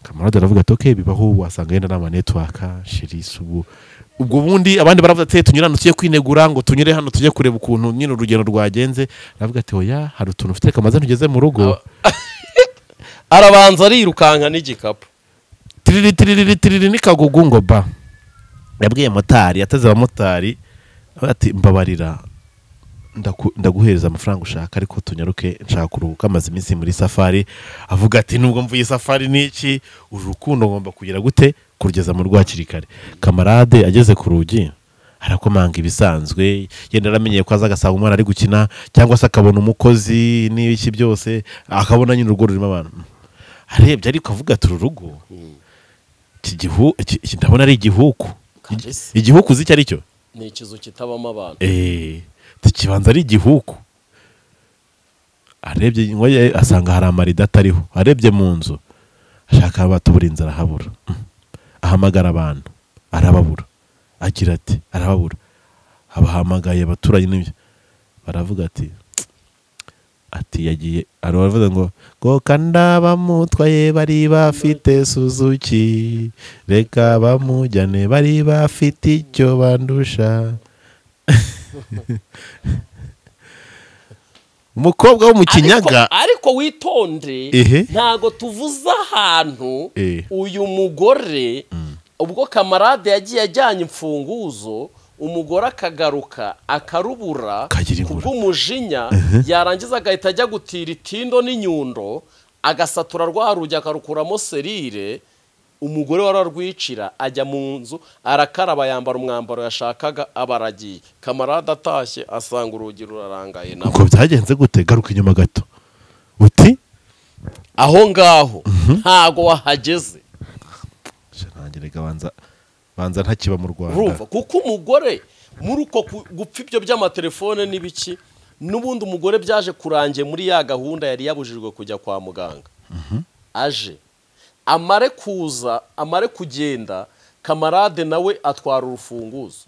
kamarade aravuga ati oke bibaho wasanga yenda n'ama netiwaka shirisi ubu ubwo bundi abandi baravuga ati tunyurane tujye kwinegura ngo tunyure hano tujye kureba ukuntu nyine urugendo rwagenze aravuga ati oya hari utuntu ufite kamaze ntugeze mu rugo arabanza arirukanka n'igikapu tiriri tiriri tiriri n'ikagugu ngo ba yabwiye motari yateze abamotari avuga ati mbabarira ndaku- ndaguhereza amafaranga ushaka ariko tunyaruke nshaka kuruhuka amaze iminsi muri safari avuga ati nubwo mvuye safari n'iki uru rukundo ngomba kugira gute kurugeza mu rwakiri kare kamarade ageze ku rugi arakomanga ibisanzwe yenda aramenyeye ko aza agasanga umwana ari gukina cyangwa se akabona umukozi n'ibiki byose akabona nyine urugo rurimo abantu arebye ariko avuga ati uru rugo iki gihu iki- iki ndabona ari igihuku Kabisa. igihuku uzi icyo ari cyo ni ikizu kitabamo abantu Eh, ikibanza ari igihugu arebye inyuma ye asanga hari amarido atariho arebye mu nzu ashaka aho batubura inzu arahabura Mm. ahamagara abantu arababura agira ati arababura abahamagaye abaturanyi n'ibyo baravuga ati ati yagiye hari abavuga ngo goka ndabamutwaye bari bafite suzuki reka bamujyane bari bafite icyo bandusha umukobwa wo mu kinyaga Ariko- ariko witonde Ehe. ntago tuvuze ahantu Eh. uyu mugore ubwo kamarade yagiye ajyanye imfunguzo umugore akagaruka akarubura Kagira ku ibura. bw'umujinya yarangiza agahita ajya gutira itindo n'inyundo agasatura rwa rugi akarukuramo serire umugore wari arwicira ajya mu nzu arakaraba yambara umwambaro yashakaga abaragiye kamarade atashye asanga urugi rurarangaye nabo ubwo byagenze gute garuka inyuma gato uti aho ngaho ntago wahageze "Sha, nanjye reka banza banza ntakiba mu rwanda urumva kuko umugore muri uko ku- gupfa ibyo by'amatelefone n'ibiki n'ubundi umugore byaje kurangiye muri ya gahunda yari yabujijwe kujya kwa muganga aje amare kuza amare kugenda kamarade nawe atwara urufunguzo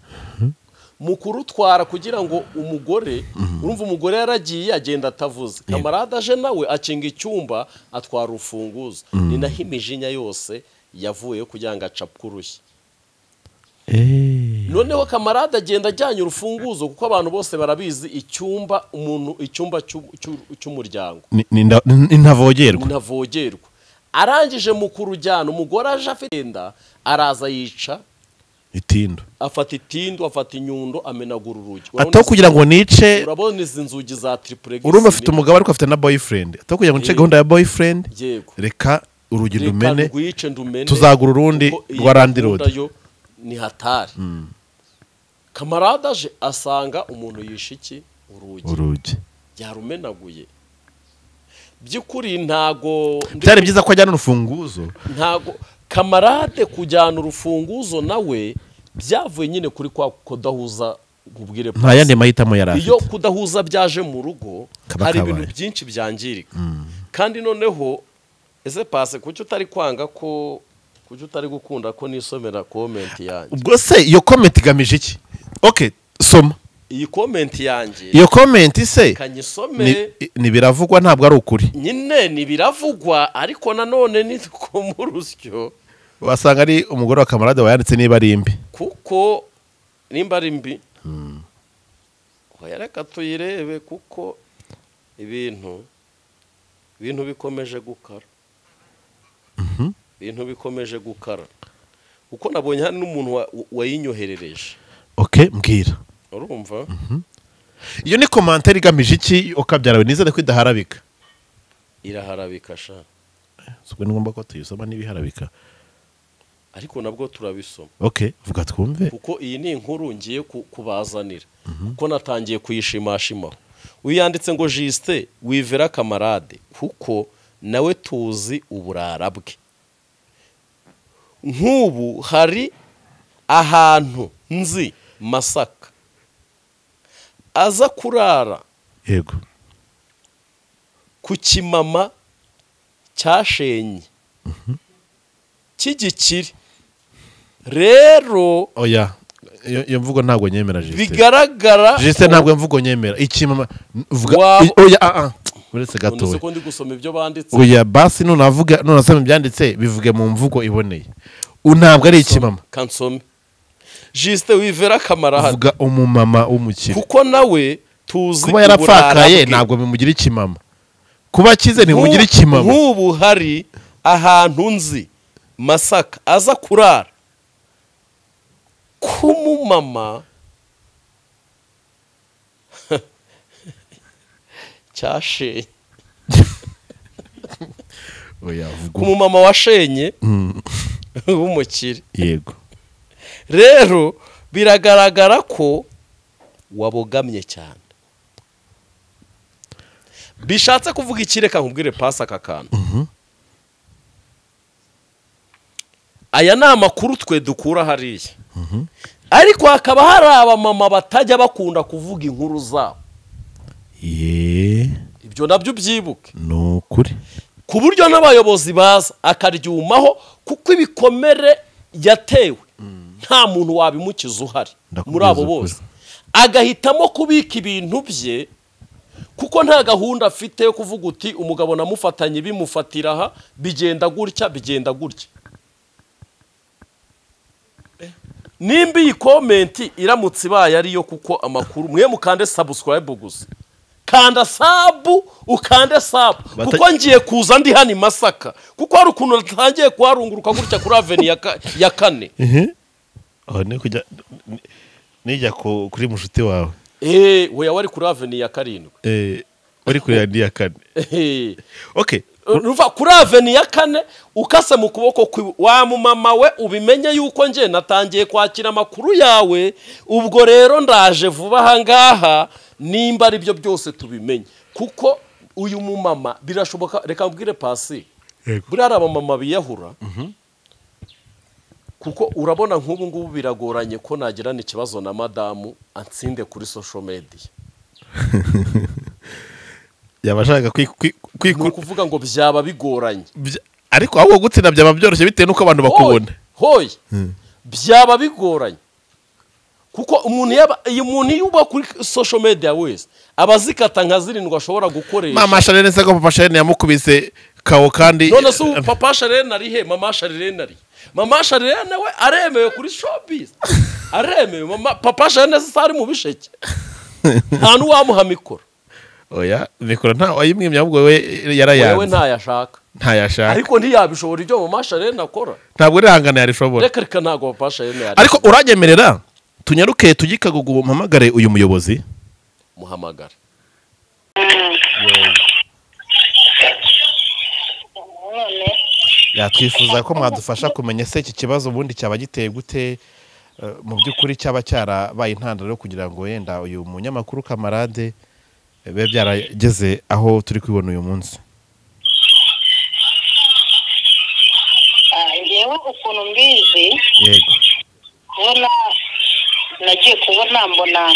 mu kurutwara kugira ngo umugore urumva umugore yaragiye agenda atavuze kamarade aje nawe akinga icyumba atwara urufunguzo ni naho imijinya yose yavuyeho kugira ngo acapwe urushyi Eh, noneho kamarade agenda ajyanye urufunguzo kuko abantu bose barabizi icyumba umuntu icyumba cy'u- cy'u- cy'umuryango ni- ni nda- ni- ni ntavogerwa ntavogerwa arangije mu kurujyana umugore aje afite inda araza yica itindu afata itindu afata inyundo amenagura urugi atari kugira ngo nice urabona izi nzugi za tiripuregisi urumva afite umugabo ariko afite na boyfriend atari kugira ngo nice Eh. gahunda ya boyfriend yego reka urugi Reka rumene rwice ndumene tuzagura urundi kuko iyi rwa Land gahunda Road. yo ni hatari kamarade aje asanga umuntu yishe iki urugi urugi yarumenaguye by'ukuri ntago byari byiza ko ajyana urufunguzo ntago kamarade kujyana urufunguzo nawe byavuye nyine kuri kwa kudahuza ubwire nta yandi mahitamo yari iyo afite kudahuza byaje mu rugo Kaba hari kabaye. ibintu byinshi byangirika kandi noneho ese pase kuki utari kwanga ko kuki utari gukunda ko nisomera komenti yanjye ubwo se iyo comment igamije iki ok soma iyi komenti yanjye iyo comment se kanyisome ni- ni biravugwa ntabwo ari ukuri nyine ntibiravugwa ariko nanone ni ko mu rusyo wasanga ari umugore wa kamarade wayanditse niba ari imbi kuko nimba ari mbi oya reka tuyirebe kuko ibintu ibintu bikomeje gukara ibintu bikomeje gukara kuko nabonye hari n'umuntu wa- wayinyoherereje ok mbwira urumva iyo ni komantere igamije iki ukabyara nizere ko idaharabika iraharabika sha ubwo ni ngombwa ko tuyisoma n'ibiharabika ariko nabwo turabisoma ok vuga twumve kuko iyi ni inkuru ngiye ku- kubazanira kuko natangiye kuyishimashimaho uyanditse ngo jisite wivera kamarade kuko nawe tuzi uburara bwe nk'ubu hari ahantu nzi masaka aza kurara yego ku kimama cyashenye cy'igikire rero oya iyo iyo mvugo ntabwo nyemera jisite bigaragara jisite ntabwo mvugo nyemera ikimama vuga Waba- i- oya ah ah uretse none se gatoya ko ndi gusoma ibyo banditse oya basi nunavuga nunasoma ibyanditse bivuge mu mvugo iboneye U- ntabwo ari ikimama kansome jisite wivera kamarahada vuga umumama w'umukire kuko nawe tuzi kuba yarapfakaye ntabwo bimugira ikimama kuba akize ntibimugira ikimama nk'ubu hari ahantu nzi masaka aza kurara k'umumama cyashenye oya vuga um- k'umumama washenye w'umukire yego rero biragaragara ko wabogamye cyane bishatse kuvuga iki reka nkubwire pasi aka kantu aya ni amakuru twe dukura hariya ariko hakaba hari abamama batajya bakunda kuvuga inkuru zabo ye ibyo nabyo ubyibuke ni ukuri ku buryo n'abayobozi baza akaryumaho kuko ibikomere yatewe nta muntu wabimukiza uhari Ndakubwiza muri abo ukuri. bose agahitamo kubika ibintu bye kuko nta gahunda afite yo kuvuga uti umugabo namufatanye bimufatira aha bigenda gutya bigenda gutya nimba iyi komenti iramutse ibaye ariyo kuko amakuru mwe mukande sabusikarayibu gusa kanda sabu ukande sabu Bata- kuko ngiye kuza ndi hano i masaka kuko hari ukuntu natangiye kuharunguruka gutya kuri aveni ya ka- ya kane aho ni kujya ni- nijya ku- kuri mushuti wawe eee weya wari kuri aveni ya karindwi Eh, uri kureba andi ya kane Ehe. okay ruva kuri aveni ya kane ukase mu kuboko kwiwe wa mumama we ubimenye yuko njye natangiye kwakira amakuru yawe ubwo rero ndaje vuba aha ngaha nimba ari byo byose tubimenye kuko uyu mumama birashoboka reka mbwire pasi buriya hari abamama biyahura kuko urabona nk'ubu ngubu biragoranye ko nagirana ikibazo na madamu ansinde kuri social media yabashaka kwi- kwi- ni kwiku- ukuvuga ngo byaba bigoranye bya- ariko ahubwo gutsinda byaba byoroshye bitewe n'uko abantu bakubona hoye byaba bigoranye kuko umuntu yaba iyo umuntu iyo uba kuri social media wese aba azikata nka zirindwi ashobora gukoresha mama sharene se ko papa sharene yamukubise kawo kandi none se ubu papa sharene ari he mama sharene ari he? mama sharene we aremewe kuri showbiz aremewe mama papa sharene se ari mu bisheke nta n'uwamuha mikoro oya mikoro nta wayimwimye ahubwo we wewe yarayanze ntayashaka ntayashaka ariko ntiyabishobora ibyo mama sharene akora ntabwo urihangana yarishobora reka reka ntabwo papa sharene yari ariko uranyemerera tunyaruke tujye ikagugu mpamagare uyu muyobozi muhamagare none yatwifuza ko mwadufasha kumenya se iki kibazo ubundi cyaba giteye gute eh, mu by'ukuri cyaba cyarabaye intandaro yo kugira ngo wenda uyu munyamakuru kamarade eh, bibe byarageze aho turi kubibona uyu munsi ah, njyewe ukuntu mbizi yego kubona nagiye kubona mbona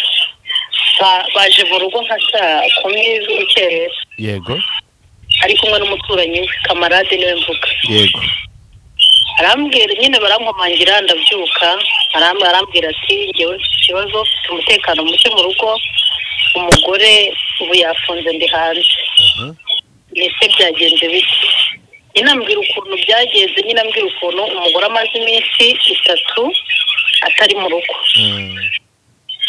ba- baje mu rugo nka saa kumi z'urukerera yego ari kumwe n'umuturanyi we kamarade niwe mvuga yego arambwira nyine barankomangira ndabyuka aram- arambwira ati ngewe mfite ikibazo mfite umutekano muke mu rugo umugore ubu yafunze ndi hanze mbese byagenze bite nyine ambwira ukuntu byagenze nyine ambwira ukuntu umugore amaze iminsi itatu atari mu rugo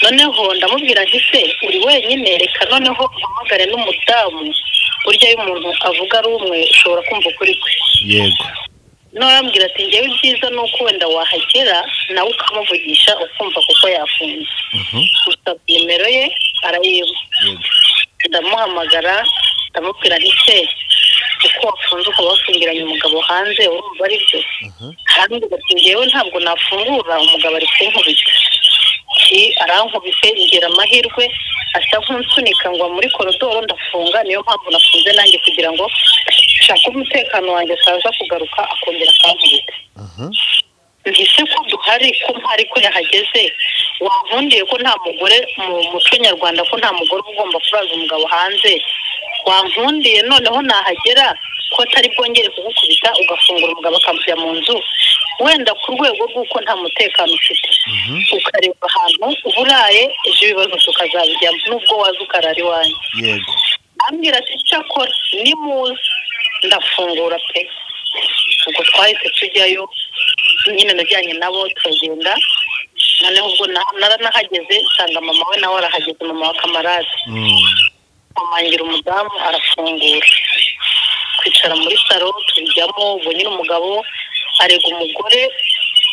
noneho ndamubwira nti se uri wenyine reka noneho uhamagare n'umudamu burya iyo umuntu avuga ari umwe ushobora kumva ukuri kwe yego n'abambwira ati ngewe ibyiza ni uko wenda wahagera nawe ukamuvugisha ukumva kuko yafunze usabye nimero ye arayiba ndamuhamagara ndamubwira nti se uko wafunze ukaba wafungiranye umugabo hanze urumva ari byo arambwira ati ngewe ntabwo nafungura umugabo ari kunkubita Ki arankubise ngira amahirwe asa nk'unsunika ngo muri korodoro ndafunga niyo mpamvu nafunze nanjye kugira ngo nshake umutekano wanjye ataza kugaruka akongera akankubita ntise ko duhari ko mpari ko yahageze wavundiye ko nta mugore mu muco nyarwanda ko nta mugore uba ugomba kuraza umugabo hanze wampundiye noneho nahagera ko atari bwongere kugukubita ugafungura umugabo akamujya mu nzu wenda ku rwego rw'uko nta mutekano ufite ukareba ahantu uba uraye ejo ibibazo tukazabijyamo nubwo waza ukarara iwanyu yego ambwira ati cyakora nimuze ndafungura pe ubwo twahise tujyayo nyine najyanye nabo turagenda noneho ubwo na- naranahageze nsanga mama we nawe arahageze mama wa kamarade amangira umudamu arafungura kwicara muri saro tubijyamo ubwo nyine umugabo arega umugore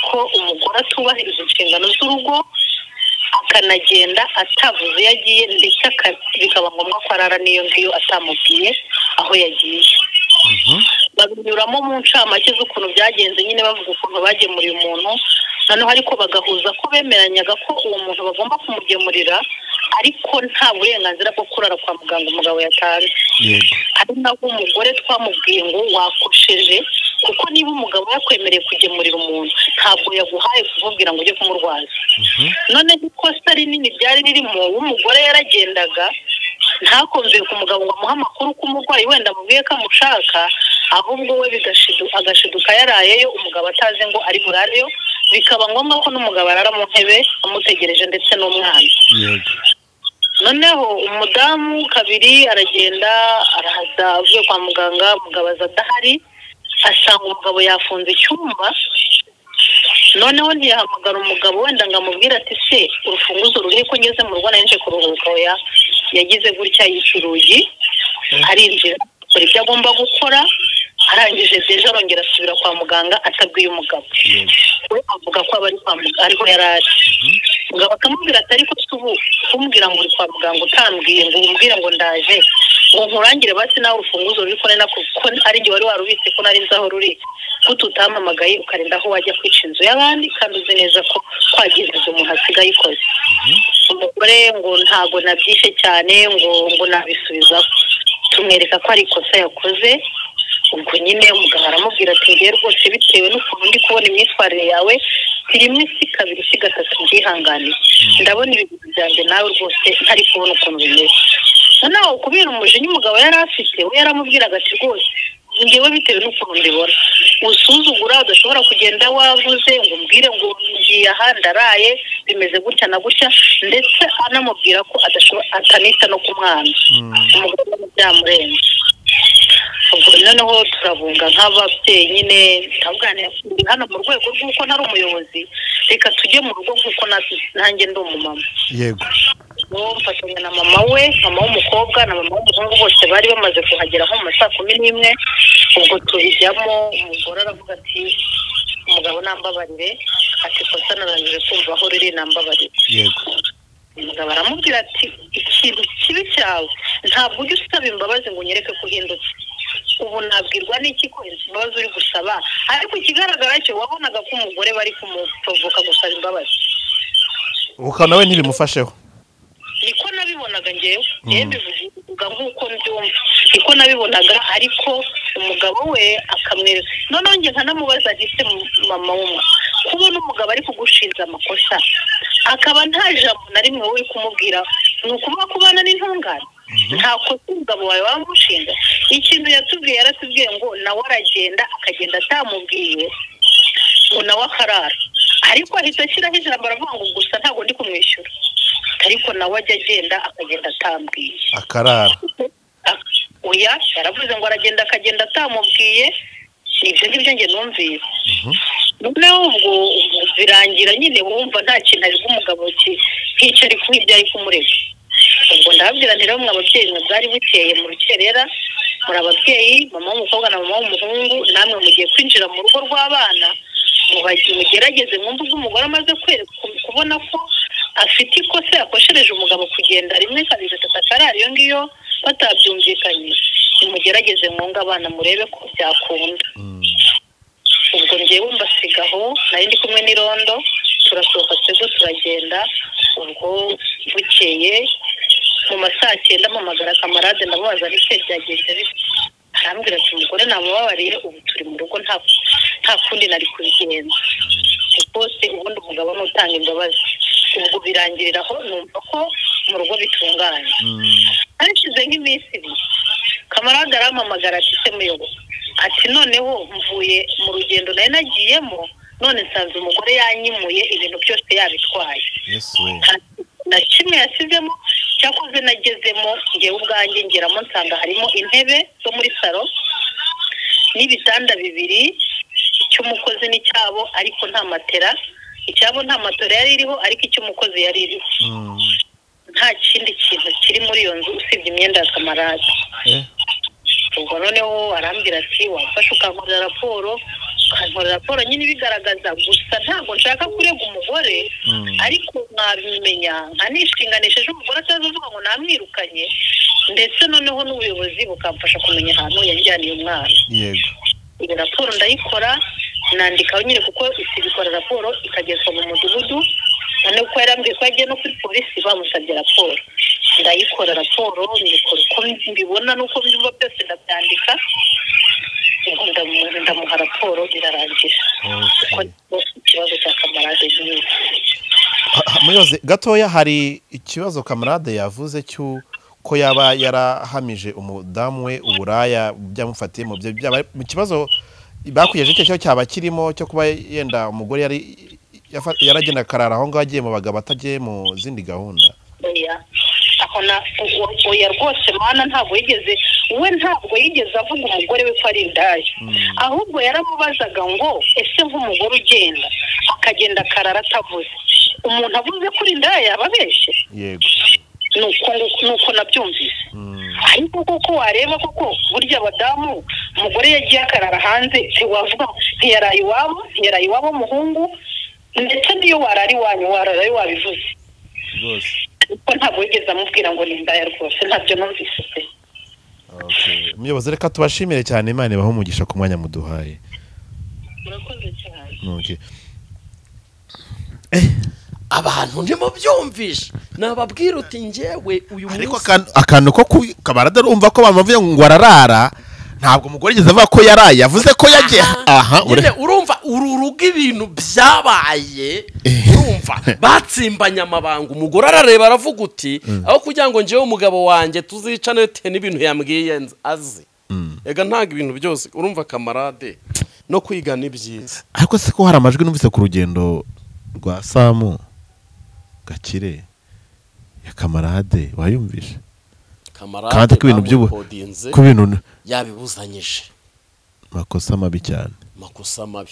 ko umugore atubahiriza inshingano z'urugo akanagenda atavuze iyo agiye ndetse aka- bikaba ngombwa ko arara n'iyo ngiyo atamubwiye aho yagiye babinyuramo mu ncamake z'ukuntu byagenze nyine bavuga ukuntu bagemuriye umuntu noneho ariko bagahuza ko bemeranyaga ko uwo muntu bagomba kumugemurira ariko nta burenganzira bwo kurara kwa muganga umugabo yatanze yego ari nabwo umugore twamubwiye ngo wakosheje kuko niba umugabo yakwemereye kugemurira umuntu ntabwo yaguhaye kumubwira ngo ujye kumurwaza none ikosa rinini ryari ririmo w'umugore yaragendaga ntakumviye ku mugabo ngo amuhe amakuru ko umurwayi wenda amubwiye ko amushaka ahubwo we bigashidu- agashiduka yarayeyo umugabo atazi ngo ari burareyo bikaba ngombwa ko n'umugabo arara mu ntebe amutegereje ndetse n'umwana yego noneho umudamu kabiri aragenda arahaza avuye kwa muganga umugabo aza adahari asanga umugabo yafunze icyumba noneho ntiyahamagara umugabo wenda ngo amubwire ati se urufunguzo ruriho ko ngeze mu rugo narinje kuruhuka oya yagize gutya yica urugi arinjira akora ibyo agomba gukora arangije deje arongera asubira kwa muganga atabwiye umugabo we avuga ko aba ari kwa muganga ariho yari ari mugabo akamubwira ati ariko se ubu kumbwira ngo uri kwa muganga utambwiye ngo umbwire ngo ndaje ngo nkurangire basi nawe urufunguzo ruri kubona ko ari njye wari warubitse ko nari nzi aho ruri guta utampamagaye ukarinda aho wajya kwica inzu y'abandi kandi uzi neza ko kwagiza inzu umuntu asigaye ikoze umugore ngo ntago nabyishe cyane ngo ngo nabisubizaho tumwereka ko ari ikosa yakoze ubwo nyine umuganga aramubwira ati ngewe rwose bitewe n'ukuntu ndi kubona imyitwarire yawe si rimwe si kabiri si gatatu mbyihanganiye ndabona ibintu byanjye nawe rwose ntari kubona ukuntu bimeze noneho kubera umujinya umugabo yari afite we yaramubwiraga ati rwose ngewe bitewe n'ukuntu mbibona usuzugura udashobora kugenda wavuze ngo umbwire ngo ngiye aha ndaraye bimeze gutya na gutya ndetse anamubwira ko adashobora atanita no ku mwana umugabo byamurenze ubwo noneho turabunga nk'ababyeyi nyine ndavuganira hano mu rwego rw'uko ntari umuyobozi reka tujye mu rugo nk'uko na- nanjye ndi umumama yego uwo mfatanya na mama we mama w'umukobwa na mama w'umuhungu bose bari bamaze kuhagera nko mu ma saa kumi n'imwe ubwo tubijyamo umugore aravuga ati umugabo nambabarire ati kosa narangije kumva aho riri nambabarire yego umugabo aramubwira ati ikintu kibi cyawe ntabwo ujya usaba imbabazi ngo unyereke ko uhindutse ubu nabwirwa n'iki ko imbabazi uri gusaba ariko ikigaragara cyo wabonaga ko umugore bari kumuprovoka gusaba imbabazi ukaba nawe ntibimufasheho niko nabibonaga ngewe ngewe mbivuga nk'uko mbyumva niko nabibonaga ariko umugabo we akamwereka noneho njye nkanamubaza gise mama w'umwe kubona umugabo ari kugushinja amakosa akaba nta jambo na rimwe wowe uri kumubwira ni ukuvuga ko ubana n'intungane nta kosa umugabo wawe wamushinja ikintu yatubwiye yaratubwiye ngo nawe aragenda akagenda atamubwiye ngo nawe akarara ariko ahita ashyiraho ijambo aravuga ngo gusa ntabwo ndi kumwishyura ariko nawe ajya agenda akagenda atambwiye akarara Ak- oya yaravuze ngo aragenda akagenda atamubwiye ibyo ngibyo njye numvise noneho ubwo ubwo birangira nyine wumva nta kintu ari umugabo ki hicara kuba ibyo ari kumureka ubwo ndababwira nti rero mwe ababyeyi mwe bwari bukeye mu rukerera muri ababyeyi mama w'umukobwa na mama w'umuhungu namwe mugiye kwinjira mu rugo rw'abana mubagi- mugerageze mwumve ubwo umugore amaze kwereka kubona ko afite ikosa yakoshereje umugabo kugenda rimwe kabiri gatatu akarara iyo ngiyo batabyumvikanye nimugerageze mwunga abana murebe ko byakunda ubwo ngewe mbasiga aho nari ndi kumwe n'irondo turasohoka twebwe turagenda ubwo bukeye mu ma saa cyenda mpamagara kamarade ndamubaza nike byagenze bite arambwira ati umugore namubabariye ubu turi mu rugo nta nta kundi nari kubigenza rwose ubundi umugabo ni utanga imbabazi ubwo birangirira aho numva ko mu rugo bitunganye hashize nk'iminsi ibiri kamarade arampamagara ati se muyobozi ati noneho mvuye mu rugendo nari nagiyemo none nsanze umugore yanyimuye ibintu byose yabitwaye yesu we na kimwe yasizemo cyakoze nagezemo ngewe ubwanjye ngeramo nsanga harimo intebe zo muri salo n'ibitanda bibiri icy'umukozi n'icyabo ariko nta matera icyabo nta matera yari iriho ariko icy'umukozi yari iriho nta kindi kintu kiri muri iyo nzu usibye imyenda ya kamarade Eh. ubwo noneho arambwira ati wafashe ukankorera raporo ukankorera raporo nyine ibigaragaza gusa ntabwo nshaka kurega umugore ariko mwabimenya nkanishinganisha ejo umugore atazavuga ngo namwirukanye ndetse noneho n'ubuyobozi bukamfasha kumenya ahantu yajyaniye umwana yego iyo raporo ndayikora nandikaho nyine kuko isi ikora raporo ikagezwa mu mudugudu noneho uko yarambwiye ko yagiye no kuri polisi bamusabye raporo ndayikora raporo nyikora uko mbibona n'uko mbyumva byose ndabyandika ubwo ndamu- ndamuha raporo birarangira kuko ikibazo cya kamarade nk'iyo muyoze gatoya hari ikibazo kamarade yavuze cy'uko yaba yarahamije umudamu we uburaya byamufatiye mu byo byaba mu kibazo bakwijeje icyo cyo cyaba kirimo cyo kuba yenda umugore yari yafa- yaragenda akarara aho ngaho agiye mu bagabo atagiye mu zindi gahunda oya aho na o- o- oya rwose mana ntabwo yigeze we ntabwo yigeze avuga umugore we ko ari indaya ahubwo yaramubazaga ngo ese nk'umugore ugenda akagenda akarara atavuze umuntu avuze ko uri indaya yaba abeshye yego nuko nuko nabyumvise ariko koko wareba koko burya abadamu umugore yagiye akarara hanze ntiwavuga ngo ntiyaraye iwabo ntiyaraye iwabo w'umuhungu ndetse n'iyo warara iwanyu warara iwawe bivuze rwose kuko ntabwo yigeze amubwira ngo ni indaya rwose ntabyo numvise pe umuyobozi reka tubashimire cyane imana ibahe umugisha ku mwanya muduhaye murakoze cyane Okay. abantu ntimubyumvishe nababwira uti njyewe uyu ariko munsi akan- akantu ko ku- kabarada urumva ko bamuvuye ngo ararara ntabwo umugore yigeze avuga ko yaraye yavuze ko yagiye aha ure- nyine urumva uru rugo ibintu byabaye Eh. urumva batsimbanye amabanga umugore arareba aravuga uti aho kugira ngo njyewe umugabo wanjye tuzicane bitewe n'ibintu yambwiye nzi- azi ega ntabwo ibintu byose urumva kamarade no kwiga ni byiza ariko se ko hari amajwi numvise ku rugendo rwa samu gakire ya kamarade wayumvishe kamarade kandi ko ibintu by'ubu bamukodinze ko ibintu n- yabibuzanyije makosa mabi cyane makosa mabi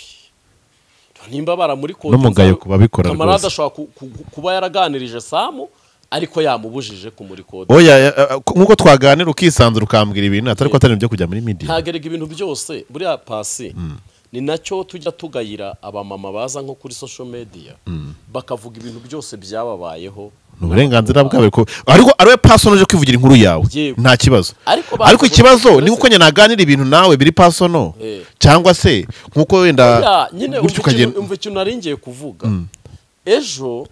nimba baramurikodinze n'umugayo ku babikora kamarade rwose ashobora ku- ku- kuba yaraganirije samu ariko yamubujije kumurikodi oya ya- ya- ko- nk'uko twaganira ukisanzura ukambwira ibintu atari ko atari ibyo kujya muri midiya ntagerega ibintu byose buriya pasi ni nacyo tujya tugayira abamama baza nko kuri social media bakavuga ibintu byose byababayeho ni uburenganzira bwawe ko ariko ari we pasono uje kwivugira inkuru yawe Yego. nta kibazo Ariko ba- ariko ikibazo ni uko nyine naganira ibintu nawe biri pasono Eh. cyangwa se nk'uko wenda Buriya nyine gutyo umva ukagenda ikintu- umva ikintu nari ngiye kuvuga ejo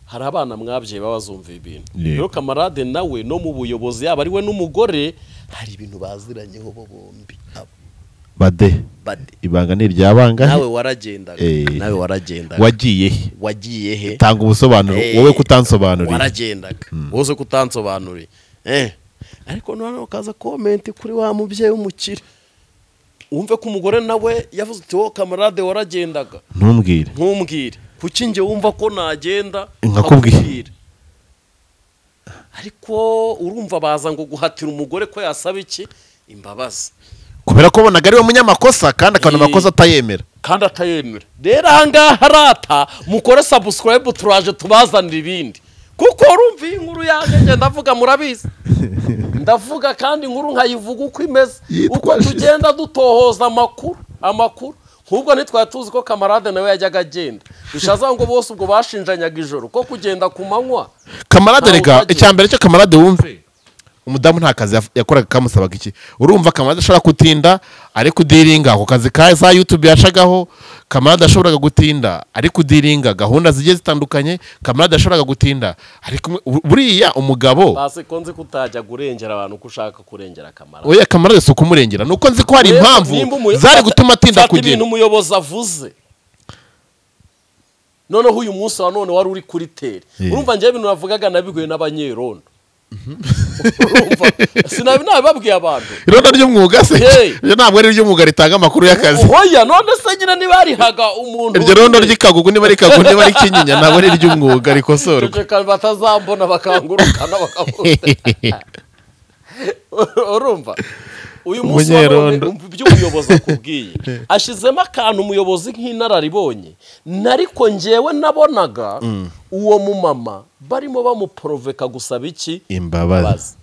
hari abana mwabyaye baba bazumva ibintu Yego. rero kamarade nawe no mu buyobozi yaba ari we n'umugore hari ibintu baziranyeho bo bombi abo bade bade ibanga ni irya banga nawe waragendaga Eh. nawe waragendaga wagiye he wagiye he tanga ubusobanuro Eh, wowe kutansobanurira waragendaga wowe uzi ko utansobanuriye eh ariko noneho ukaza komenti kuri wa mubyeyi w'umukire wumve ko umugore nawe yavuze uti wowe kamarade waragendaga ntumbwire ntumbwire kuki njye wumva ko nagenda Nkakubwira. nkakubwira. ariko urumva baza ngo guhatira umugore ko yasaba iki imbabazi kubera ko bonaga ari we munyamakosa kandi akabona Eh. amakosa atayemera kandi atayemera rero ahangaha arata mukore sabusikarayibu turaje tubazanira ibindi kuko urumva iyi nkuru yanjye njye ndavuga murabizi ndavuga kandi inkuru nkayivuga uko imeze Yitwa uko shit. tugenda dutohoza amakuru amakuru nk'ubwo ntitwari tuzi ko kamarade nawe yajyaga agenda bishaza ngo bose ubwo bashinjanyaga ijoro ko kugenda ku manywa kamarade Ntawe rega ufagiye. icya mbere cyo kamarade wumve umudamu nta kazi yaf- yakoraga kamusabaga iki urumva kamarade ashobora gutinda ari kudiringa ako kazi ka za yutube yacagaho kamarade yashoboraga gutinda ari kudiringa gahunda zigiye zitandukanye kamarade yashoboraga gutinda ariko buriya umugabo basi ko nzi ko utajyaga urengera abantu ko ushaka kurengera kamarade oya kamarade si ukumurengera nuko nzi ko hari Rero impamvu nimba umuyo- zari fata- gutuma atinda fata kugenda ibintu umuyobozi avuze noneho uyu munsi wa none wari uri kuri tere Yeah. urumva njyewe ibintu navugaga nabigoye n'abanyerondo urumva sinabi nabibabwiye abantu irondo ry'umwuga se Hey. iryo ntabwo ari iry'umwuga ritanga amakuru y'akazi oya none se nyine ntibarihaga umuntu iryo rondo ry'ikagugu niba ari ikagugu niba ari kinyinya ntabwo ari iry'umwuga rikosorwa ceceka batazambona bakangurukana bakangurukana urumva uyu munsi wa none Umunyerondo. umva ibyo umuyobozi akubwiye ashyizemo akantu umuyobozi nk'inararibonye nariko njyewe nabonaga uwo mumama barimo bamuporoveka gusaba iki imbabazi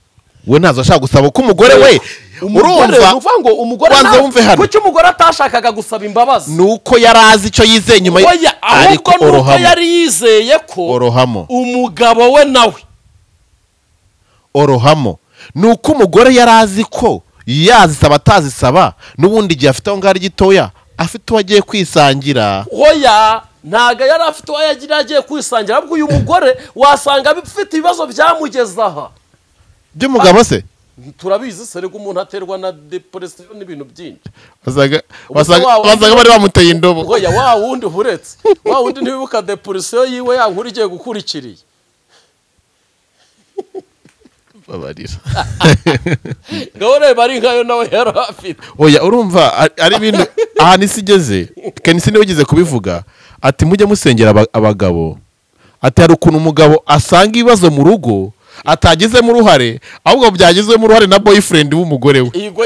we ntazo ashaka gusaba uko umugore we umugore urumva ni ukuvuga ngo umugore wanze nta- wumve hano kuki umugore atashakaga gusaba imbabazi ni uko yari azi icyo yizeye nyuma ye- oya ahubwo ariko ni uko orohamo yari yizeye ko orohamo umugabo we nawe orohamo ni uko umugore yari azi ko yazisaba atazisaba n'ubundi igihe afite aho ngaho ari gitoya afite uwo agiye kwisangira hoya ntago yari afite uwo yagira agiye kwisangira ahubwo uyu mugore wasanga abifite ibibazo byamugeza aha by'umugabo se turabizi se reka umuntu aterwa na deporesiyo n'ibintu byinshi wasaga Ubuzima wasaga- wawe- wasaga bari bamuteye indobo oya wa wundi uretse wa wundi ntiwibuka deporesiyo yiwe ya nkuru igiye gukurikiriye babarira ngaho reba ari nkayo nawe yari afite oya urumva ari- ari ibintu ahantu isi igeze kenisi niwe ugeze kubivuga ati mujye musengera aba- abagabo ati hari ukuntu umugabo asanga ibibazo mu rugo atagizemo uruhare ahubwo byagizwemo uruhare na boyfriend w'umugore we iyi ngo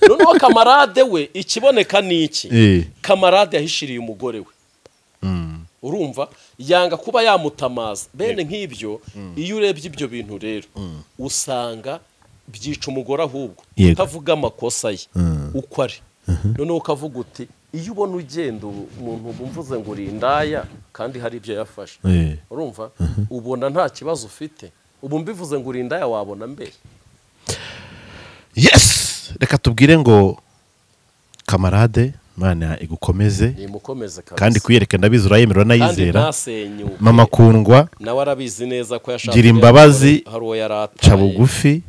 noneho kamarade we ikiboneka ni iki Eh. kamarade yahishiriye umugore we urumva yanga kuba yamutamaza bene nk'ibyo iyo urebye ibyo bintu rero usanga byica umugore ahubwo Yego. utavuga amakosa ye uko ari noneho ukavuga uti iyo ubona ugenda ubu- umuntu umvuze ngo uri indaya kandi hari ibyo yafashe Eh. urumva ubona nta kibazo ufite ubu mbivuze ngo uri indaya wabona mbere yes reka tubwire ngo kamarade mana igukomeze nimukomeze kabisa kandi kuyereka ndabizi urayemerera kandi nayizera ntasenyuke mama kundwa nawe arabizi neza ko yashakaga Gira imbabazi, hari uwo yari ataye ca bugufi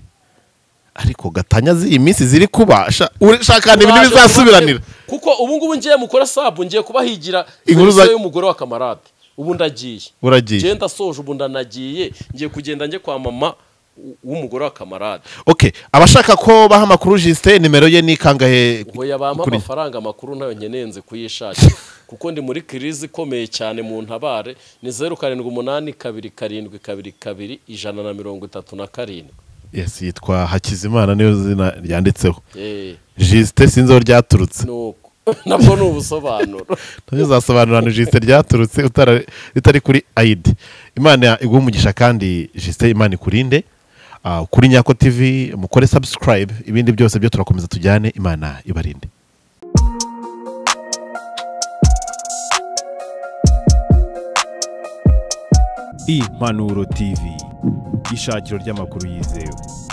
ariko gatanya z'iyi minsi ziri kuba sha- ushaka ibintu Uraje bizasubiranira kuba- kuko ubu ngubu ngiye mukora sabu ngiye kubahigira Inkuru za- serivisi y'umugore wa kamarade ubu ndagiye Uragiye. Ngiye ndasoje ubu ndanagiye ngiye kugenda njye kwa mama w- w'umugore wa kamarade okay abashaka ko baha amakuru jisite nimero ye ni kangahe ngo yabampa kuri- amafaranga makuru nayo nkenenze kuyishakira kuko ndi muri kirizi ikomeye cyane mu ntabare ni zeru karindwi umunani kabiri karindwi kabiri kabiri ijana na mirongo itatu na karindwi yes yitwa hakizimana niyo zina ryanditseho Eh, jisite sinzi aho ryaturutse nuko nabwo ni ubusobanuro nabyo zasobanurana jisite ryaturutse utara- ritari kuri ayidi imana iguha umugisha kandi jisite imana ikurinde Ah, kuri nyako tv mukore subscribe ibindi byose byo turakomeza tujyane imana ibarinde impanuro tv ishakiro ry'amakuru yizewe